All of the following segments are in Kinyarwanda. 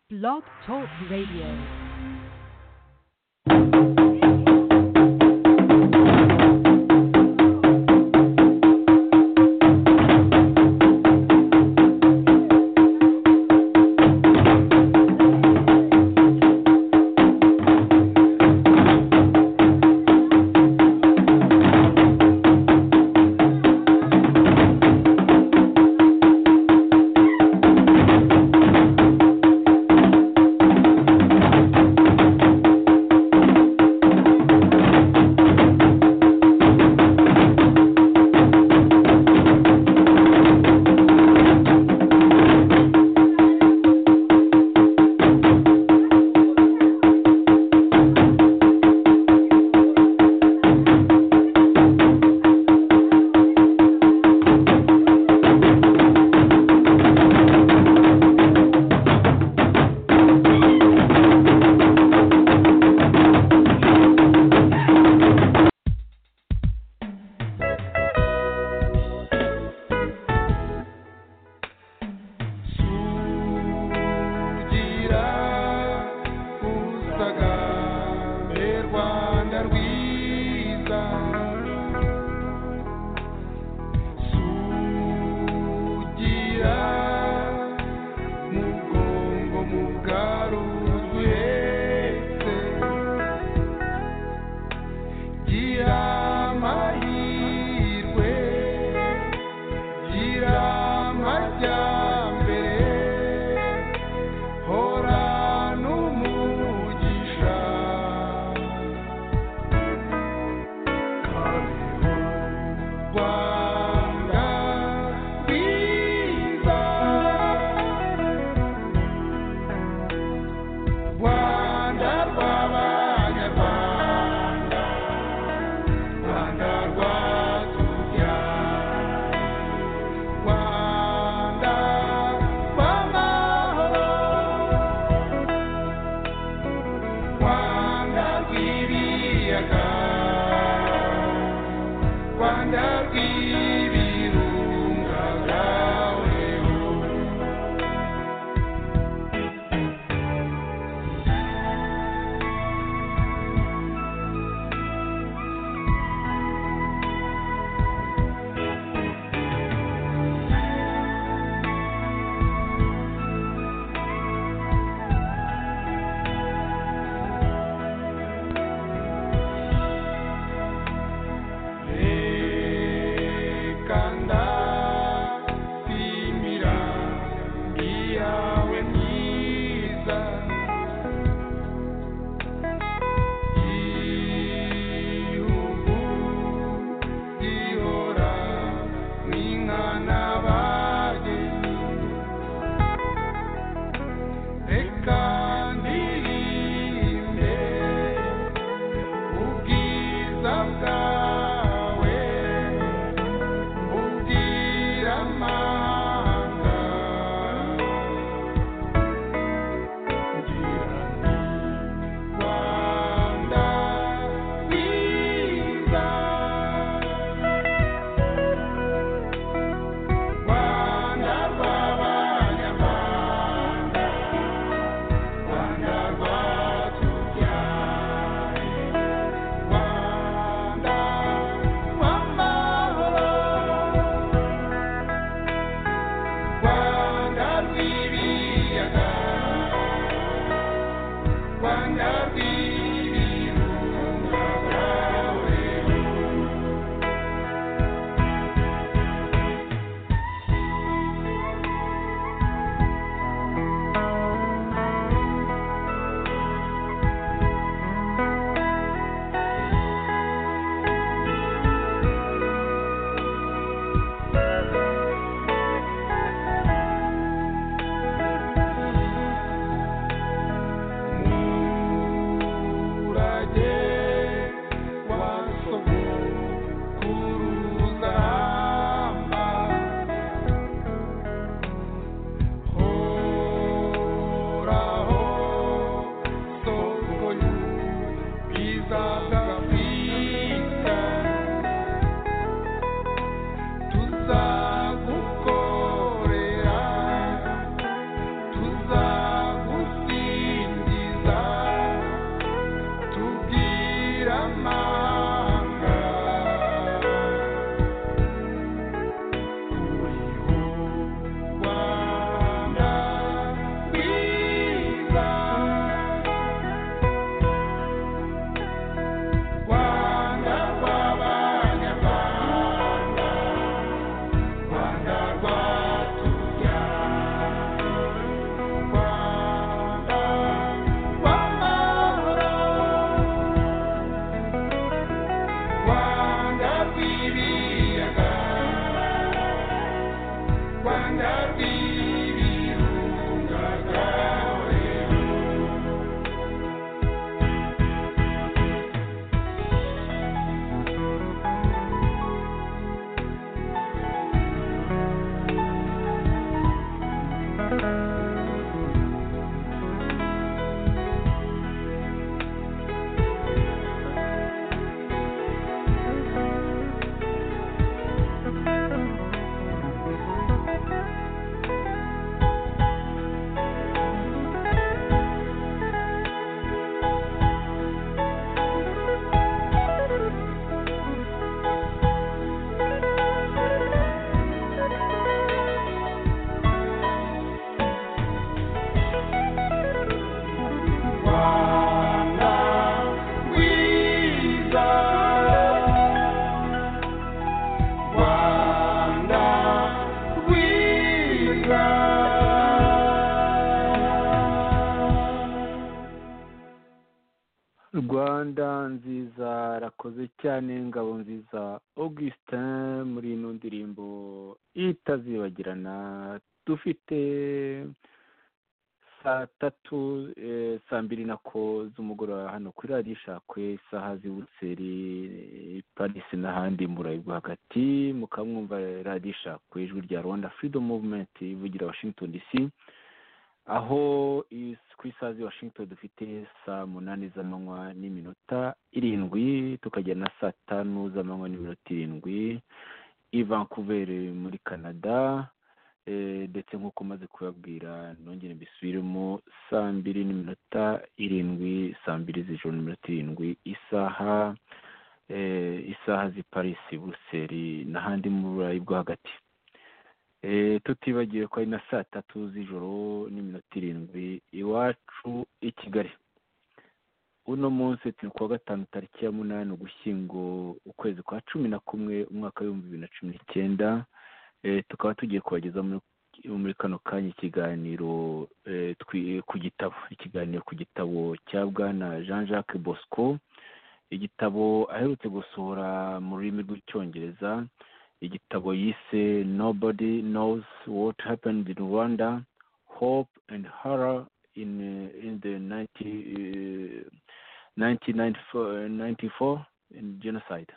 Blog Talk Radio. rwanda nziza rakoze cyane ngabo nziza augustin muri ino ndirimbo itazibagirana dufite saa tatu eh, saa mbiri nako z'umugoroba hano kuri radiyo ishakwe isaha zibutse ri- parisi n'ahandi mu burayi bwo hagati mukamwumva radiyo ishakwe ijwi rya rwanda freedom movement ivugira washington dc aho is- ku isaha z'i washington dufite saa munani z'amanywa n'iminota irindwi tukajya na saa tanu z'amanywa n'iminota irindwi i vancouver muri canada Eh, ndetse nk'uko maze kubabwira nongere mbisubiremo saa mbiri n'iminota irindwi saa mbiri z'ijoro n'iminota irindwi isaha eh, isaha z'i paris buruseli n'ahandi mu burayi bwo hagati Eh, tutibagiwe ko ari na saa tatu z'ijoro n'iminota irindwi iwacu i kigali uno munsi turi kuwa gatanu tariki ya munani ugushyingo ukwezi kwa cumi na kumwe umwaka w'ibihumbi bibiri na cumi n'icyenda Eh, tukaba tugiye kubageza muri muri kano kanya ikiganiro eh, twi- ku gitabo ikiganiro ku gitabo cya bwana jean jacques bosco igitabo aherutse gusohora mu rurimi rw'icyongereza igitabo yise nobody knows what happened in rwanda hope and horror in, eh, in the 90, eh, 1994 in genocide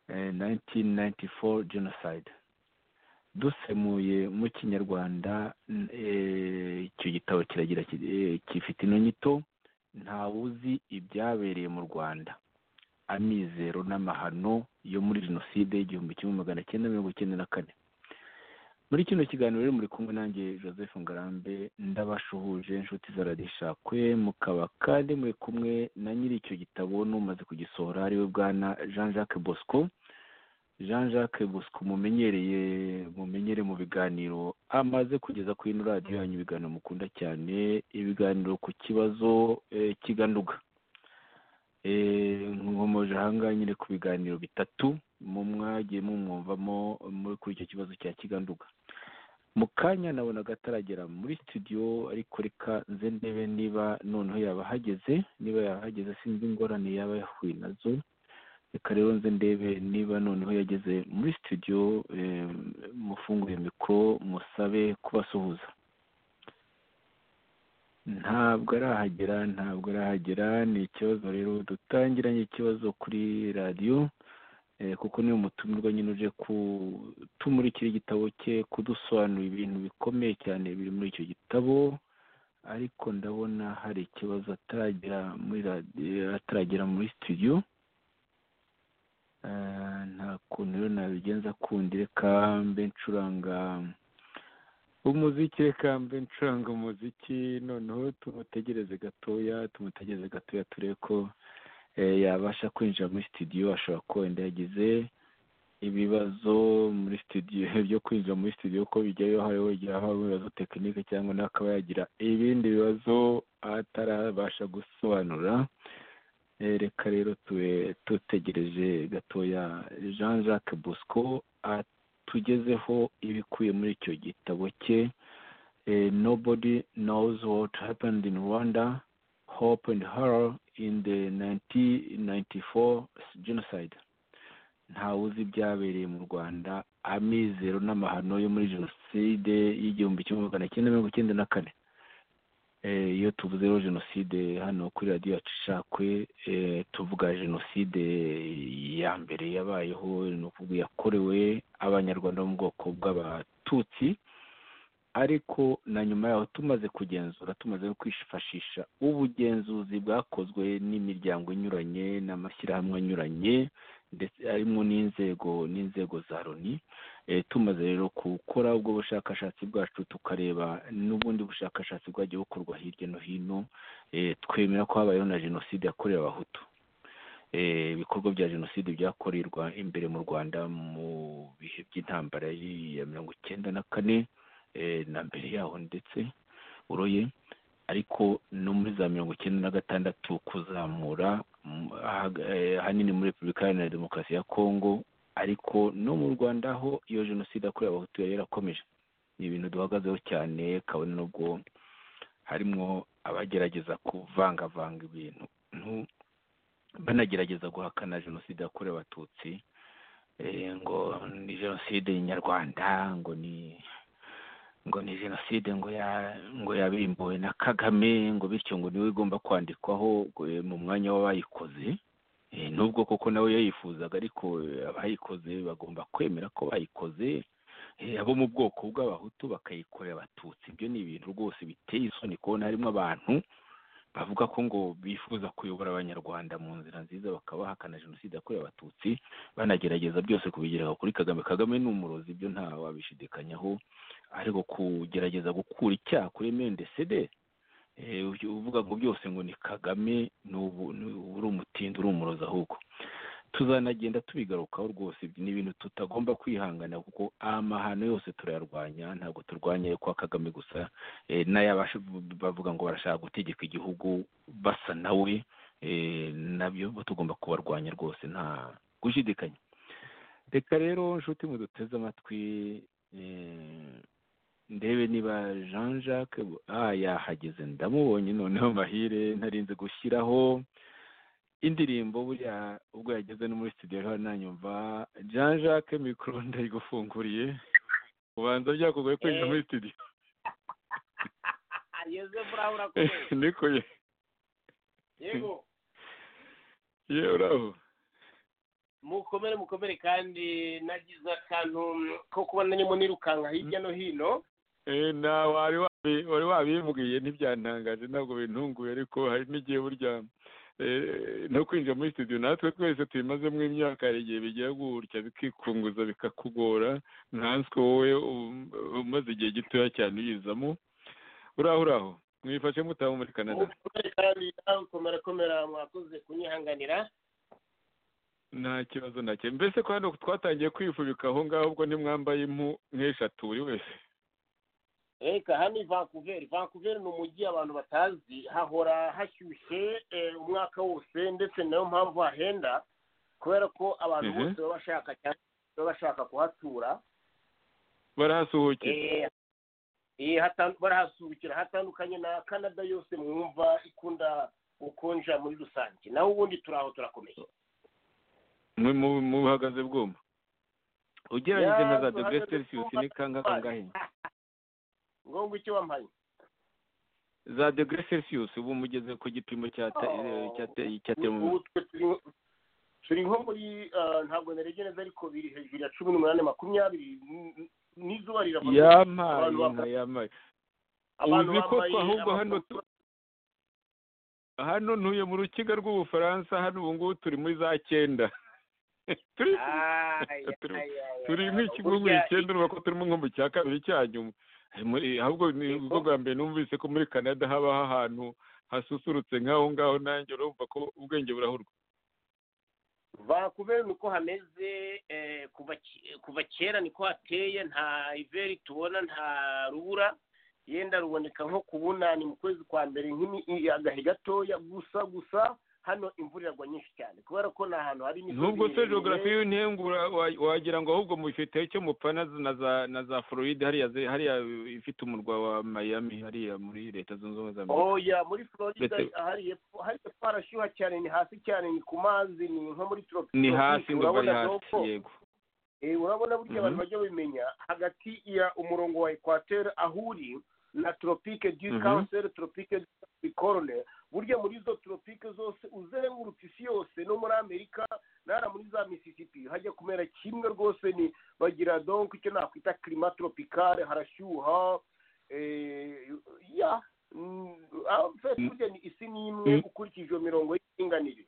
eh, 1994 genocide dusemuye mu kinyarwanda n- eh, icyo gitabo kiragira kiti, eh, gifite ino nyito ntawuzi ibyabereye mu rwanda amizero n'amahano yo muri jenoside y'igihumbi kimwe magana cyenda mirongo icyenda na kane muri kino kiganiro rero muri kumwe nanjye joseph ngarambe ndabashuhuje inshuti zaradishakwe mukaba kandi muri kumwe na nyiri icyo gitabo n'umaze kugisohora ariwe bwana jean jacques bosco jean jacques bosco mumenyereye mumenyere mu biganiro amaze kugeza kuri ino radiyo yanyu ibiganiro mukunda cyane ibiganiro ku kibazo eh, kiganduga Eh, nkomoje ahangaha nyine ku biganiro bitatu mu mwagiye mumwumvamo muri kuri icyo kibazo cya kiganduga mu kanya nabona ataragera muri studio ariko reka nze ndebe niba noneho yaba ahageze niba yaba ahageze sinzi ingorane yaba yahuye nazo reka rero nze ndebe niba noneho yageze muri studio eh, mufungure mikoro musabe kubasuhuza ntabwo arahagera ntabwo arahagera ni ikibazo rero dutangiranye ikibazo kuri radiyo eh, kuko niwe mutumirwa nyine uje kutumurikira igitabo cye kudusobanurira ibintu bikomeye cyane biri muri icyo gitabo ariko ndabona hari ikibazo ataragera muri radiyo ataragera muri studio Eh, nta kuntu rero nabigenza kundi reka mbe ncuranga umuziki reka mbe ncuranga umuziki noneho tumutegereze gatoya tumutegereze gatoya turebe ko eh, yabasha kwinjira muri studio ashobora kuba wenda yagize ibibazo muri studio byo kwinjira muri studio ko bijyayo hariho igihe haba ibibazo tekinike cyangwa nawe akaba yagira ibindi bibazo atarabasha gusobanura Eh, reka rero tube dutegereje gatoya jean jacques bosco atugezeho ibikubiye muri icyo gitabo cye eh, nobody knows what happened in rwanda hope and horror in the 1994 genocide ntawuzi ibyabereye mu rwanda amizero n'amahano yo muri jenoside y'igihumbi kimwe magana cyenda mirongo icyenda na kane Eh, iyo tuvuze rero jenoside hano kuri radiyo yacu ishakwe eh, tuvuga jenoside ya mbere yabayeho ni ukuvuga yakorewe abanyarwanda bo mu bwoko bw'abatutsi ariko na nyuma yaho tumaze kugenzura tumaze no kwifashisha ubugenzuzi bwakozwe n'imiryango inyuranye n'amashyirahamwe anyuranye ndetse harimo n'inzego n'inzego za loni eh, tumaze rero gukora ubwo bushakashatsi bwacu tukareba n'ubundi bushakashatsi bwagiye bukorwa hirya no hino eh, twemera ko habayeho na jenoside yakorewe abahutu Eh, ibikorwa bya jenoside byakorerwa imbere mu rwanda mu bihe by'intambara y'i- ya mirongo icyenda na kane eh, na mbere yaho ndetse uroye ariko no muri za mirongo icyenda na gatandatu kuzamura mm, aha- eh, ahanini muri repubulika iharanira demokarasi ya kongo ariko no mu rwanda ho iyo jenoside yakorewe abahutu yari yarakomeje ni ibintu duhagazeho cyane kabone n'ubwo harimo abagerageza kuvangavanga ibintu abantu banagerageza guhakana jenoside yakorewe abatutsi eh, ngo ni jenoside nyarwanda ngo ni ngo ni jenoside ngo ya ngo yabimbuwe na kagame ngo bityo ngo niwe igomba kwandikwaho eh, mu mwanya w'abayikoze Eh, nubwo koko nawe yayifuzaga ariko eh, abayikoze bagomba kwemera ko bayikoze Eh, abo mu bwoko bw'abahutu bakayikorera abatutsi ibyo ni ibintu rwose biteye isoni kubona harimo abantu bavuga ko ngo bifuza kuyobora abanyarwanda mu nzira nziza bakabahakana jenoside yakorewe abatutsi banagerageza byose kubigereka kuri kagame kagame ni umurozi ibyo ntawabishidikanyaho ariko kugerageza gukura icyaha kuri mendesede uvuga ngo byose ngo ni kagame ni ubu ni- uba uri umutindi uri umurozi ahubwo tuzanagenda tubigarukaho rwose ibyo ni ibintu tutagomba kwihangana kuko amahano yose turayarwanya ntabwo turwanya ayo kwa kagame gusa eh, n'ayabasha bavuga ngo barashaka gutegeka igihugu basa nawe eh, nabyo tugomba kubarwanya rwose nta gushidikanya reka rero nshuti muduteze amatwi eh, ndebe niba jean jacques ah yahageze ndamubonye noneho mahire ntarinze gushyiraho indirimbo buriya ubwo yageze no muri studio hano nanyumva jean jacques mikoro ndayigufunguriye ubanza byakugoye kwinjira muri studio yeze buraho urakomeye niko ye yego ye uraho mukomere mukomere kandi nagize akantu ko kuba nanyemo nirukanka hirya no hino Eh, na wari wabi- wari wabimbwiye ntibyantangaje ntabwo bintunguye ariko hari n'igihe burya eh, no kwinjira muri studio natwe twese tubimazemo imyaka hari igihe bigiye gutya bikikunguza bikakugora nkanswe wowe um- umaze igihe gitoya cyane uyizamo uraho uraho mwifashe mutamu muri canada mukomere kandi nawe komera komera mwakoze kunyihanganira nta kibazo nacyo mbese ko hano twatangiye kwifubika aho ngaho ubwo ntimwambaye impu nk'eshatu buri wese reka hano ni vancouver vancouver ni umujyi abantu batazi hahora hashyushye eh, umwaka wose ndetse ni nayo mpamvu hahenda kubera ko abantu Mhm. bose baba bashaka cyane baba bashaka kuhatura barahasuhukiye Eh, eh, hatan- barahasukira hatandukanye na canada yose mwumva ikunda gukonja muri rusange naho ubundi turaho turakomeye mwe mu- mubuhagaze bwuma ugereranyije nka za Ya, dogere duhagaze celsius bwuma. ni kanga kangahe ngombwa icyo wampaye za dogere celsius ubu mugeze ku gipimo cya te- Oh. cya te- cya termo Ubu twe turi- turi nko muri ah, ntabwo narebye neza ariko biri hejuru ya cumi n'umunani makumyabiri n- n- n'izuba rirava yamaye Abantu nka bambaye- yamaye abantu uzi koko bambaye ahubwo hano amapantaro- tu- hano ntuye mu rukiga rw'ubufaransa hano ubu ngubu turi muri za cyenda turi Ah, ya, Turi- ya, ya, ya. turi nk'ikigungu Burya- icyenda urumva ko turimo nko mu cya kabiri cya nyuma Eh, muri- ahubwo ni Yego. ubwo bwa mbere numvise ko muri canada habaho ahantu hasusurutse nk'aho ngaho nanjye urumva ko ubwenge burahurwa vancouver niko hameze eh, kuva ki- kuva kera niko hateye nta iveri tubona nta rubura yenda ruboneka nko ku bunani mu kwezi kwa mbere nk'imi- agahe gatoya gusa gusa hano imvura iragwa nyinshi cyane kubera ko ni ahantu hari imisozi nubwo se miremire. geogarafi y'intengura wa- wagira ngo ahubwo mufite icyo mupana z- na za na za floride hariya ze- hariya ifite umurwa wa miami hariya muri leta zunze ubumwe za amerika oya muri florida Ndetse- hari hepfo hari hepfo harashyuha cyane ni hasi cyane ni ku mazi ni nko muri tropic ni tropic, hasi ndumva ari urabona hasi doko. yego Eh, urabona burya abantu Mhm. bajya babimenya hagati ya umurongo wa equateur aho uri na tropique du Mhm. cancer tropique du capricorne burya muri izo tropique zose uzengurutse isi yose no muri amerika nara muri za mississippi hajya kumera kimwe rwose ni bagira donc icyo nakwita climat tropicale harashyuha eh, ya mm, en fait, Mm. burya ni isi ni imwe Mm. ukurikije iyo mirongo y'indinganire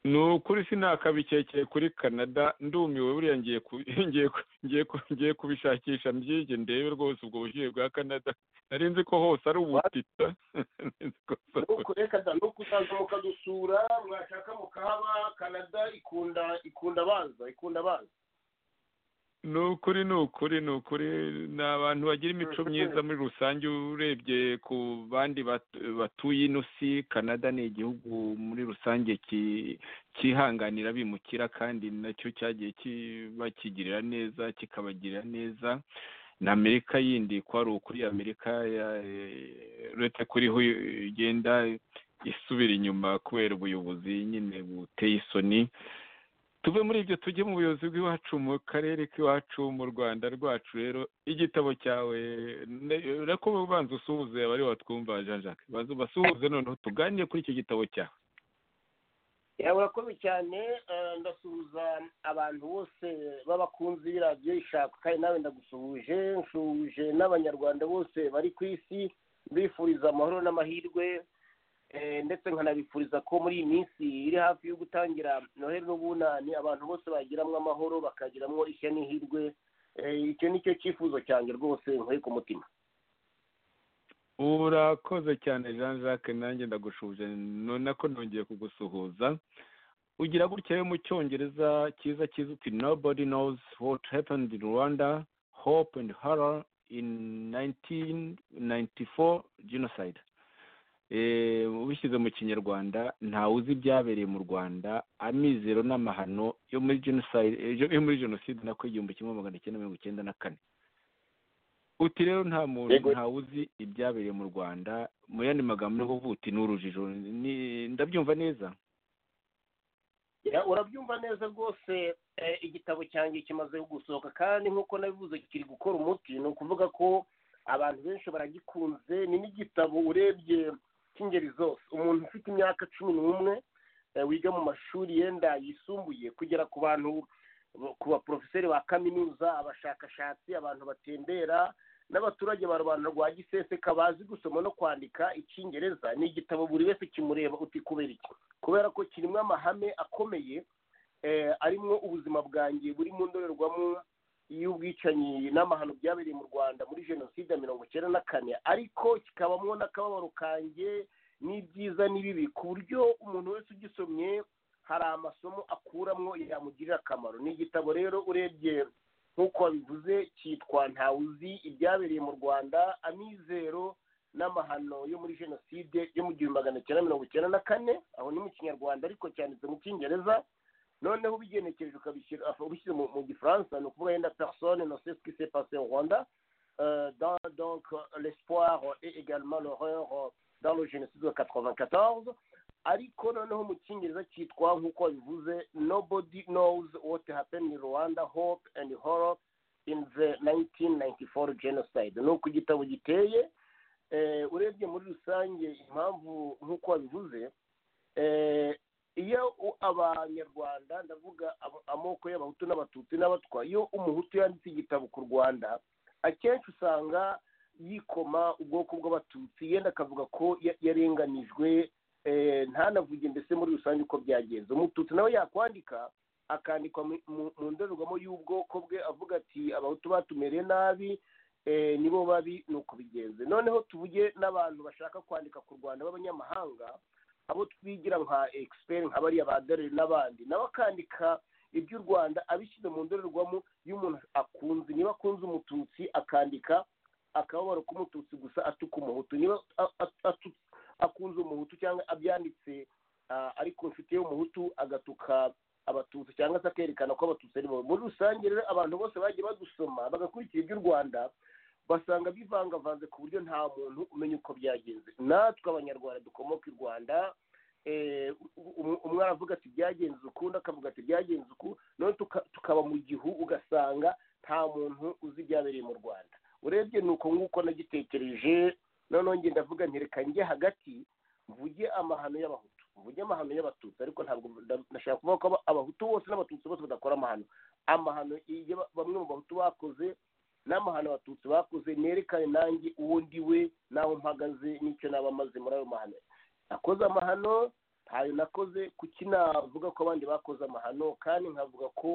ni ukuri sinakabikekeye kuri canada ndumiwe buriya ngiye ku- ngiye ku- ngiye ku- ngiye kubishakisha mbyige ndebe rwose ubwo bushyuhe bwa canada nari nzi ko hose ari ubutita Nari nzi ko hose ari nuko reka da nuko utaza mukadusura mwashaka mukahaba canada ikunda ikunda baza ikunda baza ni ukuri ni ukuri ni ukuri ni abantu bagira imico myiza muri rusange urebye ku bandi bat- batuye ino si canada ni igihugu muri rusange ki- cyihanganira abimukira kandi nacyo cyagiye kibakigirira neza kikabagirira neza na amerika yindi kwari ukuri amerika ya eh, uretse kuri ho igenda isubira inyuma kubera ubuyobozi nyine buteye isoni tuve muri ibyo tujye mu buyobozi bw'iwacu mu karere k'iwacu mu rwanda rwacu rero igitabo cyawe urako ubanza usuhuze abari watwumva jean jacques banza ubasuhuze noneho tuganire kuri icyo gitabo cyawe urakoze cyane ndasuhuza abantu bose b'abakunzi b'iradiyo ishaka kandi nawe ndagusuhuje nsuhuje n'abanyarwanda bose bari ku isi mbifuriza amahoro n'amahirwe ndetse nkanabifuriza ko muri iyi minsi iri hafi yo gutangira noheli n'ubunani abantu bose bagiramo amahoro bakagiramo ishya n'ihirwe icyo ni cyo cyifuzo cyanjye rwose nkore ku mutima urakoze cyane jean jacques nanjye ndagushuje nako nongeye kugusuhuza ugira gutya mu cyongereza cyiza cyiza uti nobody knows what happened in rwanda hope and horror in 1994 genocide ubishyize mu kinyarwanda ntawe uzi ibyabereye mu rwanda amizero n'amahano yo muri jenoside nako igihumbi kimwe magana cyenda mirongo icyenda na kane uti rero nta muntu ntawe uzi ibyabereye mu rwanda mu yandi magambo ni kuvuga uti ni urujijo ndabyumva neza urabyumva neza rwose igitabo cyanjye kimaze gusohoka kandi nk'uko nabivuze kiri gukora umuti ni ukuvuga ko abantu benshi baragikunze ni n'igitabo urebye cy'ingeri zose umuntu ufite imyaka cumi n'umwe wiga mu mashuri yenda yisumbuye kugera ku bantu ku baporofeseri ba kaminuza abashakashatsi abantu batembera n'abaturage ba rubanda rwa giseseka bazi gusoma no kwandika icyingereza ni igitabo buri wese kimureba uti kubera iki kubera ko kirimo amahame akomeye arimo ubuzima bwanjye buri mu ndorerwamo y'ubwicanyi n'amahano byabereye mu rwanda muri jenoside ya mirongo icyenda na kane ariko kikabamo n'akababaro kanjye n'ibyiza n'ibibi ku buryo umuntu wese ugisomye hari amasomo akuramo yamugirira akamaro ni igitabo rero urebye nk'uko wabivuze cyitwa ntawuzi ibyabereye mu rwanda amizero n'amahano yo muri jenoside yo mu gihumbi magana cyenda mirongo icyenda na kane aho ni mu kinyarwanda ariko cyanditse mu cyongereza noneho ubigenekereje ukabishyira ubishyize mu gifaransa ni ukuvuga yenda personne ne sait ce qui s'est passé au Rwanda dans donc l'espoir et également l'horreur dans le génocide de 94 ariko noneho mu cyongereza cyitwa nk'uko bivuze nobody knows what happened in Rwanda hope and horror in the 1994 genocide ni uko igitabo giteye urebye muri rusange impamvu nk'uko wabivuze iyo abanyarwanda ndavuga amoko y'abahutu n'abatutsi n'abatwa iyo umuhutu yanditse igitabo ku rwanda akenshi usanga yikoma ubwoko bw'abatutsi yenda akavuga ko yarenganijwe ntanavuge mbese muri rusange uko byagenze umututsi nawe yakwandika akandikwa mu ndorerwamo y'ubwoko bwe avuga ati abahutu batumereye nabi nibo babi ni uko bigenze noneho tuvuge n'abantu bashaka kwandika ku rwanda b'abanyamahanga abo twigira nka egisiperi nka bariya badore n'abandi nawe akandika iby'u rwanda abishyize mu ndorerwamo y'umuntu akunze niba akunze umututsi akandika akababaro k'umututsi gusa atuka umuhutu niba akunze umuhutu cyangwa abyanditse ariko inshuti y'umuhutu agatuka abatutsi cyangwa se akerekana ko abatutsi ari bo muri rusange rero abantu bose bagiye badusoma bagakurikira iby'u rwanda basanga bivangavanze ku buryo nta muntu umenya uko byagenze natwe abanyarwanda dukomoka i rwanda umwe aravuga ati byagenze ukundi akavuga ati byagenze uku none tukaba mu gihu ugasanga nta muntu uzi ibyabereye mu rwanda urebye ni uko nguko nagitekereje noneho ngenda avuga ntereka njye hagati mvuge amahano y'abahutu mvuge amahano y'abatutsi ariko ntabwo ndashaka kuvuga ko abahutu bose n'abatutsi bose badakora amahano amahano bamwe mu bahutu bakoze n'amahano abatutsi bakoze nerekane nanjye uwo ndi we n'aho mpagaze n'icyo naba maze muri ayo mahano nakoze amahano ntayo nakoze kuki navuga ko abandi bakoze amahano kandi nkavuga ko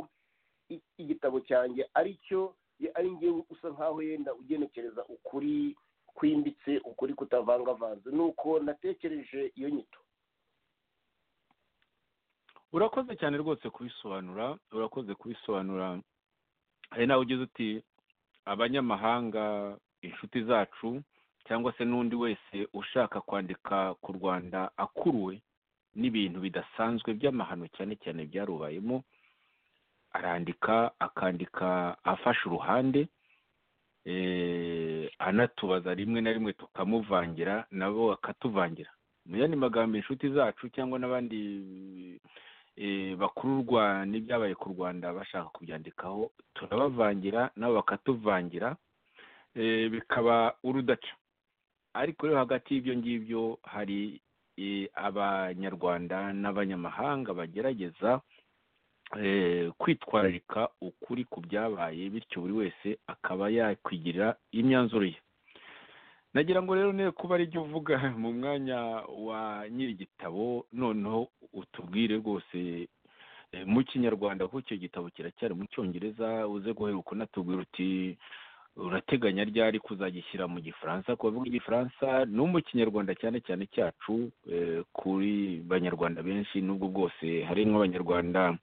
igitabo cyanjye ari cyo ari ngewe usa nkaho yenda ugenekereza ukuri kwimbitse ukuri kutavangavanze ni uko natekereje iyo nyito urakoze cyane rwose kubisobanura urakoze kubisobanura hari nawe ugize uti abanyamahanga inshuti zacu cyangwa se n'undi wese ushaka kwandika ku rwanda akuruwe n'ibintu bidasanzwe by'amahano cyane cyane byarubayemo arandika akandika afashe uruhande anatubaza rimwe na rimwe tukamuvangira nabo bakatuvangira yandi magambo inshuti zacu cyangwa n'abandi eh, bakururwa n'ibyabaye ku rwanda bashaka kubyandikaho turabavangira nabo bakatuvangira eh, bikaba urudaca ariko rero hagati y'ibyo ngibyo hari eh, abanyarwanda n'abanyamahanga bagerageza eh, kwitwararika ukuri ku byabaye bityo buri wese akaba yakwigirira imyanzuro ye nagira ngo rero niba kuba ari uvuga mu mwanya wa nyir'igitabo noneho utubwire rwose eh, mu kinyarwanda kuko icyo gitabo kiracyari mu cyongereza uze guheruka unatubwira uti urateganya ryari kuzagishyira mu gifaransa ku bavuga igifaransa no mu kinyarwanda cyane cyane cyacu eh, kuri banyarwanda benshi n'ubwo bwose hari nk'abanyarwanda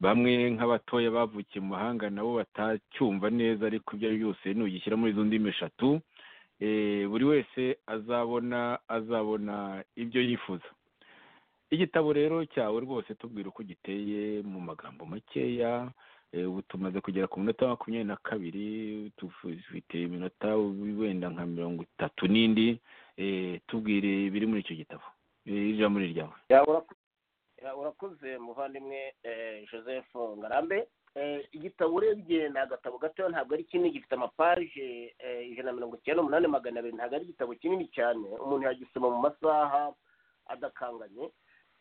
bamwe nk'abatoya bavukiye mu mahanga nabo batacyumva neza ariko ibyo ari byo byose nugishyira muri izo ndimi eshatu eh, buri wese azabona azabona ibyo yifuza igitabo rero cyawe rwose tubwira uko giteye mu magambo makeya eh, ubu tumaze kugera ku minota makumyabiri na kabiri dufite iminota wenda nka mirongo itatu n'indi eh, tubwire ibiri muri icyo gitabo eh, ijambo ni ryawe Ya, urako- ya, urakoze muvandimwe eh, joseph ngarambe Eh, igitabo urebye ni agatabo gatoya ntabwo ari kinini gifite amapaje eh, ijana na mirongo icyenda n'umunani magana abiri ntabwo ari igitabo kinini cyane umuntu yagisoma mu masaha adakanganye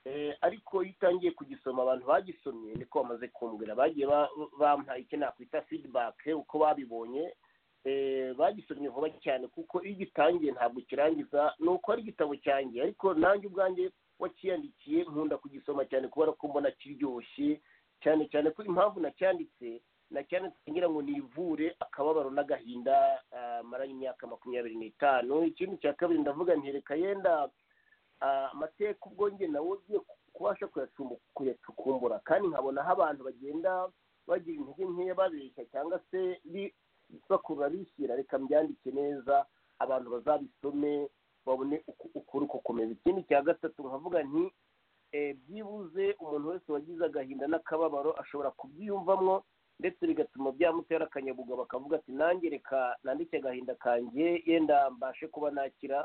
Eh, ariko iyo utangiye kugisoma abantu bagisomye niko bamaze kumbwira bagiye ba- bampaye icyo nakwita feedback uko babibonye Eh, bagisomye vuba cyane kuko iyo ugitangiye ntabwo ukirangiza ni uko ari igitabo cyanjye ariko nanjye ubwanjye wakiyandikiye nkunda kugisoma cyane kubera ko mbona kiryoshye cyane cyane ko impamvu nacyanditse nacyanditse ngira ngo nivure akababaro n'agahinda ah, maranye imyaka makumyabiri n'itanu ikindi cya kabiri ndavuga nti reka yenda ah, amateka ubwo njye nawe ugiye kubasha kuyacumbu- kuyacukumbura kandi nkabonaho abantu bagenda bagira intege nkeya babeshya cyangwa se bi- bakurura bishyira reka mbyandike neza abantu bazabisome babone uku- ukuri uko kumeze ikindi cya gatatu nkavuga nti eh, byibuze umuntu wese wagize agahinda n'akababaro ashobora kubyiyumvamo ndetse bigatuma byamutera akanyabugabo akavuga ati nanjye reka nandike agahinda kanjye yenda mbashe kuba nakira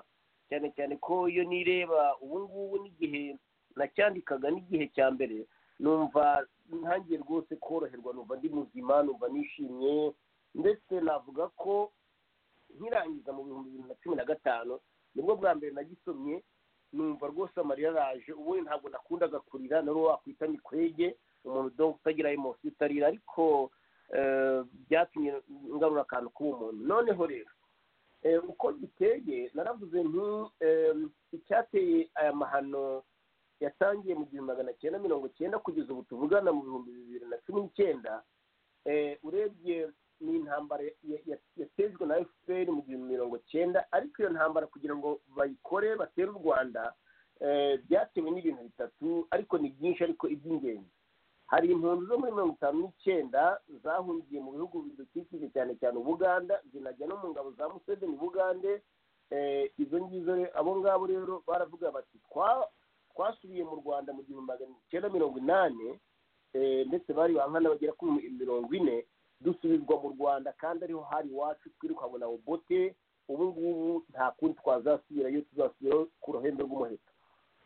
cyane cyane ko iyo nireba ubu ngubu n'igihe nacyandikaga n'igihe cya mbere numva ntangiye rwose koroherwa numva ndi muzima numva nishimye ndetse navuga ko nkirangiza mu bihumbi bibiri na cumi na gatanu nibwo bwa mbere nagisomye numva rwose amarira araje ubundi ntabwo nakundaga kurira nari uwo wakwita mikwege umuntu donc utagira emosi utarira ariko eh, byatumye ngarura akantu k'uwo muntu noneho rero eh, uko giteye naravuze nti eh, icyateye aya mahano yatangiye mu gihumbi magana cyenda mirongo cyenda kugeza ubu tuvugana mu bihumbi bibiri na cumi n'icyenda eh, urebye ni intambara ya- ya- yatejwe na fpr mu gihumbi mirongo cyenda ariko iyo ntambara kugira ngo bayikore batere u rwanda eh, byatewe n'ibintu bitatu ariko ni byinshi ariko iby'ingenzi hari impunzi zo muri mirongo itanu n'icyenda zahungiye mu bihugu bidukikije cyane cyane ubuganda zinajya no mu ngabo za museveni bugande eh, izo ngizo re- abo ngabo rero baravuga bati "Twa- twasubiye mu rwanda mu gihumbi magana cyenda mirongo inani eh, ndetse bari bankana bagera kuri mirongo ine dusubizwa mu rwanda kandi ariho hari iwacu twirukankana bobote ubu ngubu nta kundi twazasubira iyo tuzasubira ku ruhembe rw'umuheto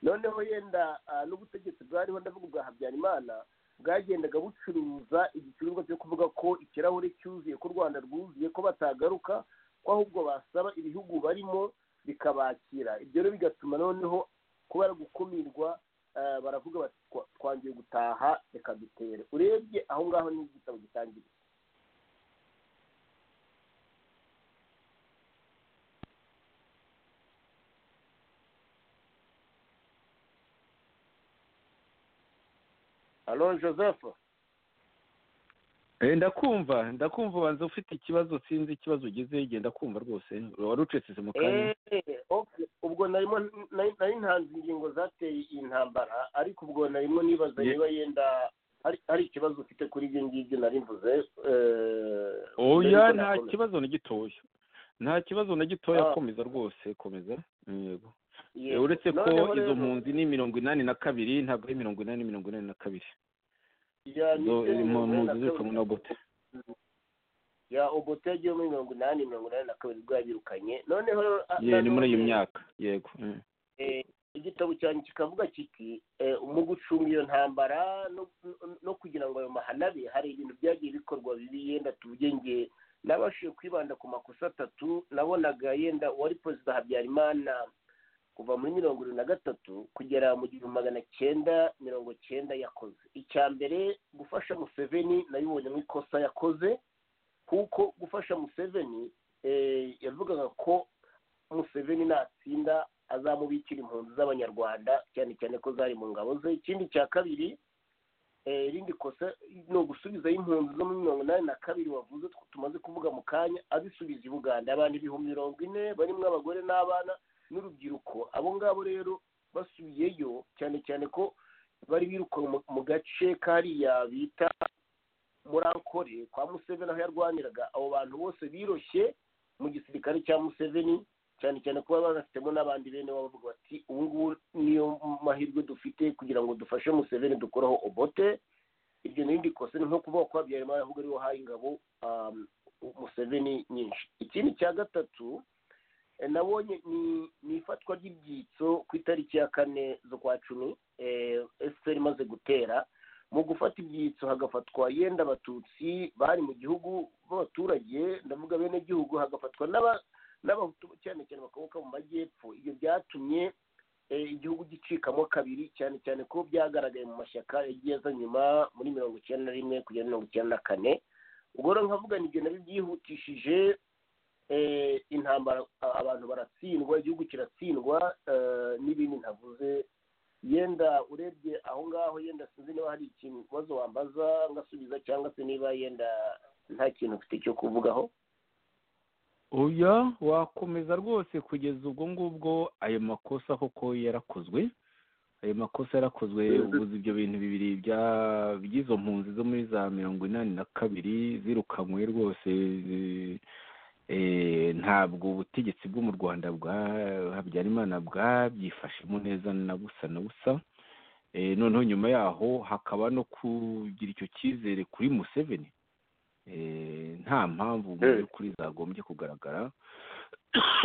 noneho yenda ah, n'ubutegetsi bwariho ndavuga bwa habyarimana bwagendaga bucuruza igicuruzwa cyo kuvuga ko ikirahure cyuzuye ko u rwanda rwuzuye ko batagaruka ko ahubwo basaba ibihugu barimo bikabakira ibyo rero bigatuma noneho kubera gukumirwa eh, baravuga bati "Twa- twangiye gutaha reka dutere urebye aho ngaho ni igitabo gitangira alo joseph Eh, ndakumva ndakumva ubanza ufite ikibazo sinzi ikibazo ugize genda kumva rwose wari ucecetse mu kanya Eh, okay. ubwo narimo nari nari ntanze ingingo zateye iyi ntambara ariko ubwo narimo nibaza Ye- niba yenda hari hari ikibazo ufite kuri ibyo ngibyo nari mvuze eh, mbere oya yuko nta nakomeza. kibazo na gitoya nta kibazo na gitoya Ah. komeza rwose komeza Mm, yego Yego. uretse ko Noneho izo rero, mpunzi ni mirongo inani na kabiri ntabwo ari mirongo inani mirongo inani na kabiri ya, ni izo ibyo ni mirongo inani na mpunzi zirukanwe kabiri. na bote ya obote yagiye muri mirongo inani mirongo inani na kabiri bwabirukanye noneho ah, ye ni muri iyi nanone, myaka yego Mm. eh, igitabo igitabo cyanjye kikavuga kiti eh, mu gucunga iyo ntambara no- no kugira ngo ayo mahanabe hari ibintu byagiye bikorwa bibi yenda tuvuge nge nabashije kwibanda ku makosa atatu nabonaga yenda uwari perezida habyarimana kuva muri mirongo irindwi na gatatu kugera mu gihumbi magana cyenda mirongo cyenda yakoze icya mbere gufasha museveni nabibonye mu ikosa yakoze kuko gufasha museveni eh, yavugaga ko museveni natsinda azamubikira impunzi z'abanyarwanda cyane cyane ko zari mu ngabo ze ikindi cya kabiri eh, irindi kosa ni ugusubizayo impunzi zo muri mirongo inani na kabiri wavuze tw- tumaze kuvuga mu kanya abisubiza i buganda abantu ibihumbi mirongo ine barimo abagore n'abana n'urubyiruko abo ngabo rero basubiyeyo cyane cyane ko bari biruka mu- mu gace kariya bita muri ankore kwa museveni aho yarwaniraga abo bantu bose biroshye mu gisirikare cya museveni cyane cyane kuba banafitemo n'abandi bene wabo bavuga bati ubu ngubu niyo mahirwe dufite kugira ngo dufashe museveni dukoraho obote iryo ni irindi kosa ni nko kuvuga ko habyarimana ahubwo ariwe wahaye ingabo um, museveni nyinshi ikindi cya gatatu eh, nabonye ni ni ifatwa ry'ibyitso ku itariki ya kane z'ukwa cumi efuperi imaze gutera mu gufata ibyitso hagafatwa yenda abatutsi bari mu gihugu b'abaturage ndavuga bene gihugu hagafatwa n'aba n'abahutu cyane cyane bakomoka mu majyepfo ibyo byatumye eh, igihugu gicikamo kabiri cyane cyane ko byagaragaye mu mashyaka yagiye aza nyuma muri mirongo icyenda na rimwe kugera mirongo icyenda na kane ubwo rero nkavuga ni ibyo nabyo byihutishije eh, intambara a- abantu baratsindwa igihugu kiratsindwa eh, n'ibindi ntavuze yenda urebye aho ngaho yenda sinzi niba hari ikintu ikibazo wambaza ngasubiza cyangwa se niba yenda nta kintu ufite cyo kuvugaho oya wakomeza rwose kugeza ubwo ngubwo ayo makosa koko yarakozwe ayo makosa yarakozwe ubuze ibyo bintu bibiri bya- by'izo mpunzi zo muri za mirongo inani na kabiri zirukanywe rwose zi- eh, ntabwo ubutegetsi bwo mu rwanda bwa habyarimana bwabyifashemo neza na busa na busa Eh, noneho nyuma yaho hakaba no kugira icyo cyizere kuri museveni Eh, nta mpamvu mu Eh. by'ukuri zagombye kugaragara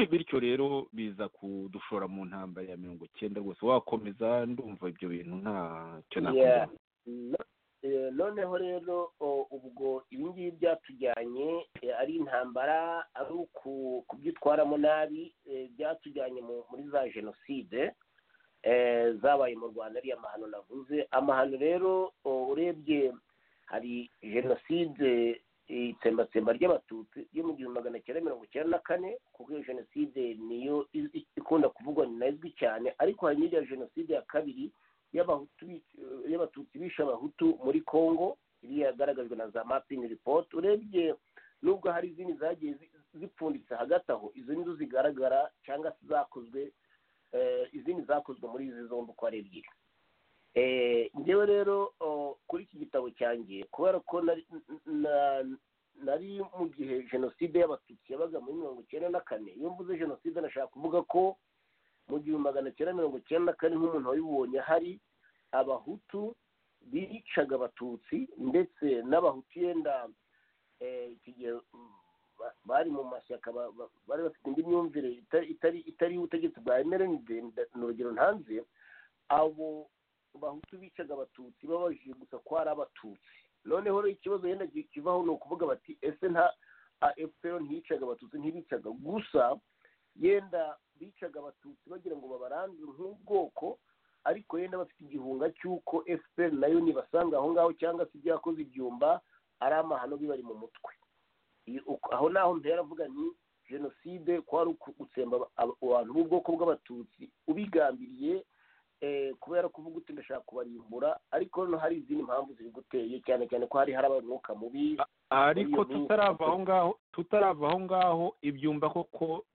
bityo rero biza kudushora mu ntambara ya mirongo icyenda rwose wakomeza ndumva ibyo bintu ntacyo Yeah. nakomeza No- eh, noneho rero o, ubwo ibi ngibi byatujyanye eh, ari intambara ari uku- kubyitwaramo nabi eh, byatujyanye mu- muri za jenoside eh, zabaye mu rwanda ariya mahano navuze amahano rero o, urebye hari jenoside itsembatsemba ry'abatutsi yo mu gihumbi magana cyenda mirongo icyenda na kane kuko iyo jenoside niyo i- i- ikunda kuvugwa ni nayo izwi cyane ariko hari n'iriya jenoside ya kabiri y'abahutu bic- y'abatutsi bishe abahutu muri congo iri yagaragajwe na za mapingi report urebye nubwo hari izindi zagiye zi- zipfunditse hagati aho izo nizo zigaragara cyangwa se zakozwe eh, izindi zakozwe muri izi zombi uko ari ebyiri Eh, njyewe rero o, kuri iki gitabo cyanjye kubera ko nari na- nari mu gihe jenoside y'abatutsi yabaga muri mirongo icyenda na kane iyo mvuze jenoside nashaka kuvuga ko mu gihumbi magana cyenda mirongo icyenda na kane nk'umuntu wabibonye hari abahutu bicaga abatutsi ndetse n'abahutu yenda eh, iki gihe mm, ba- bari mu mashyaka ba- ba- bari bafite indi myumvire itari itari itari ubutegetsi bwa mrnd ni urugero ntanze abo bahutu bicaga abatutsi babajije gusa ko ari abatutsi noneho rero ikibazo yenda ki- kivaho ni ukuvuga bati ese nta fpr ntiyicaga abatutsi ntibicaga gusa yenda bicaga abatutsi bagira ngo babarandure nk'ubwoko ariko yenda bafite igihunga cy'uko fpr nayo nibasanga aho ngaho cyangwa se ibyakoze ibyumba ari amahano bibari mu mutwe Iyo- uko- aho naho mpera avuga ni jenoside kwari uku- gutsemba aba- aba- abantu b'ubwoko bw'abatutsi ubigambiriye eh, kubera kuvuga uti ndashaka kubarimbura ariko hano hari izindi mpamvu ziri guteye cyane cyane ko hari hari umwuka mubi ariko Muri iyo minsi. tutarava aho ngaho tutarava aho ngaho ibyumba koko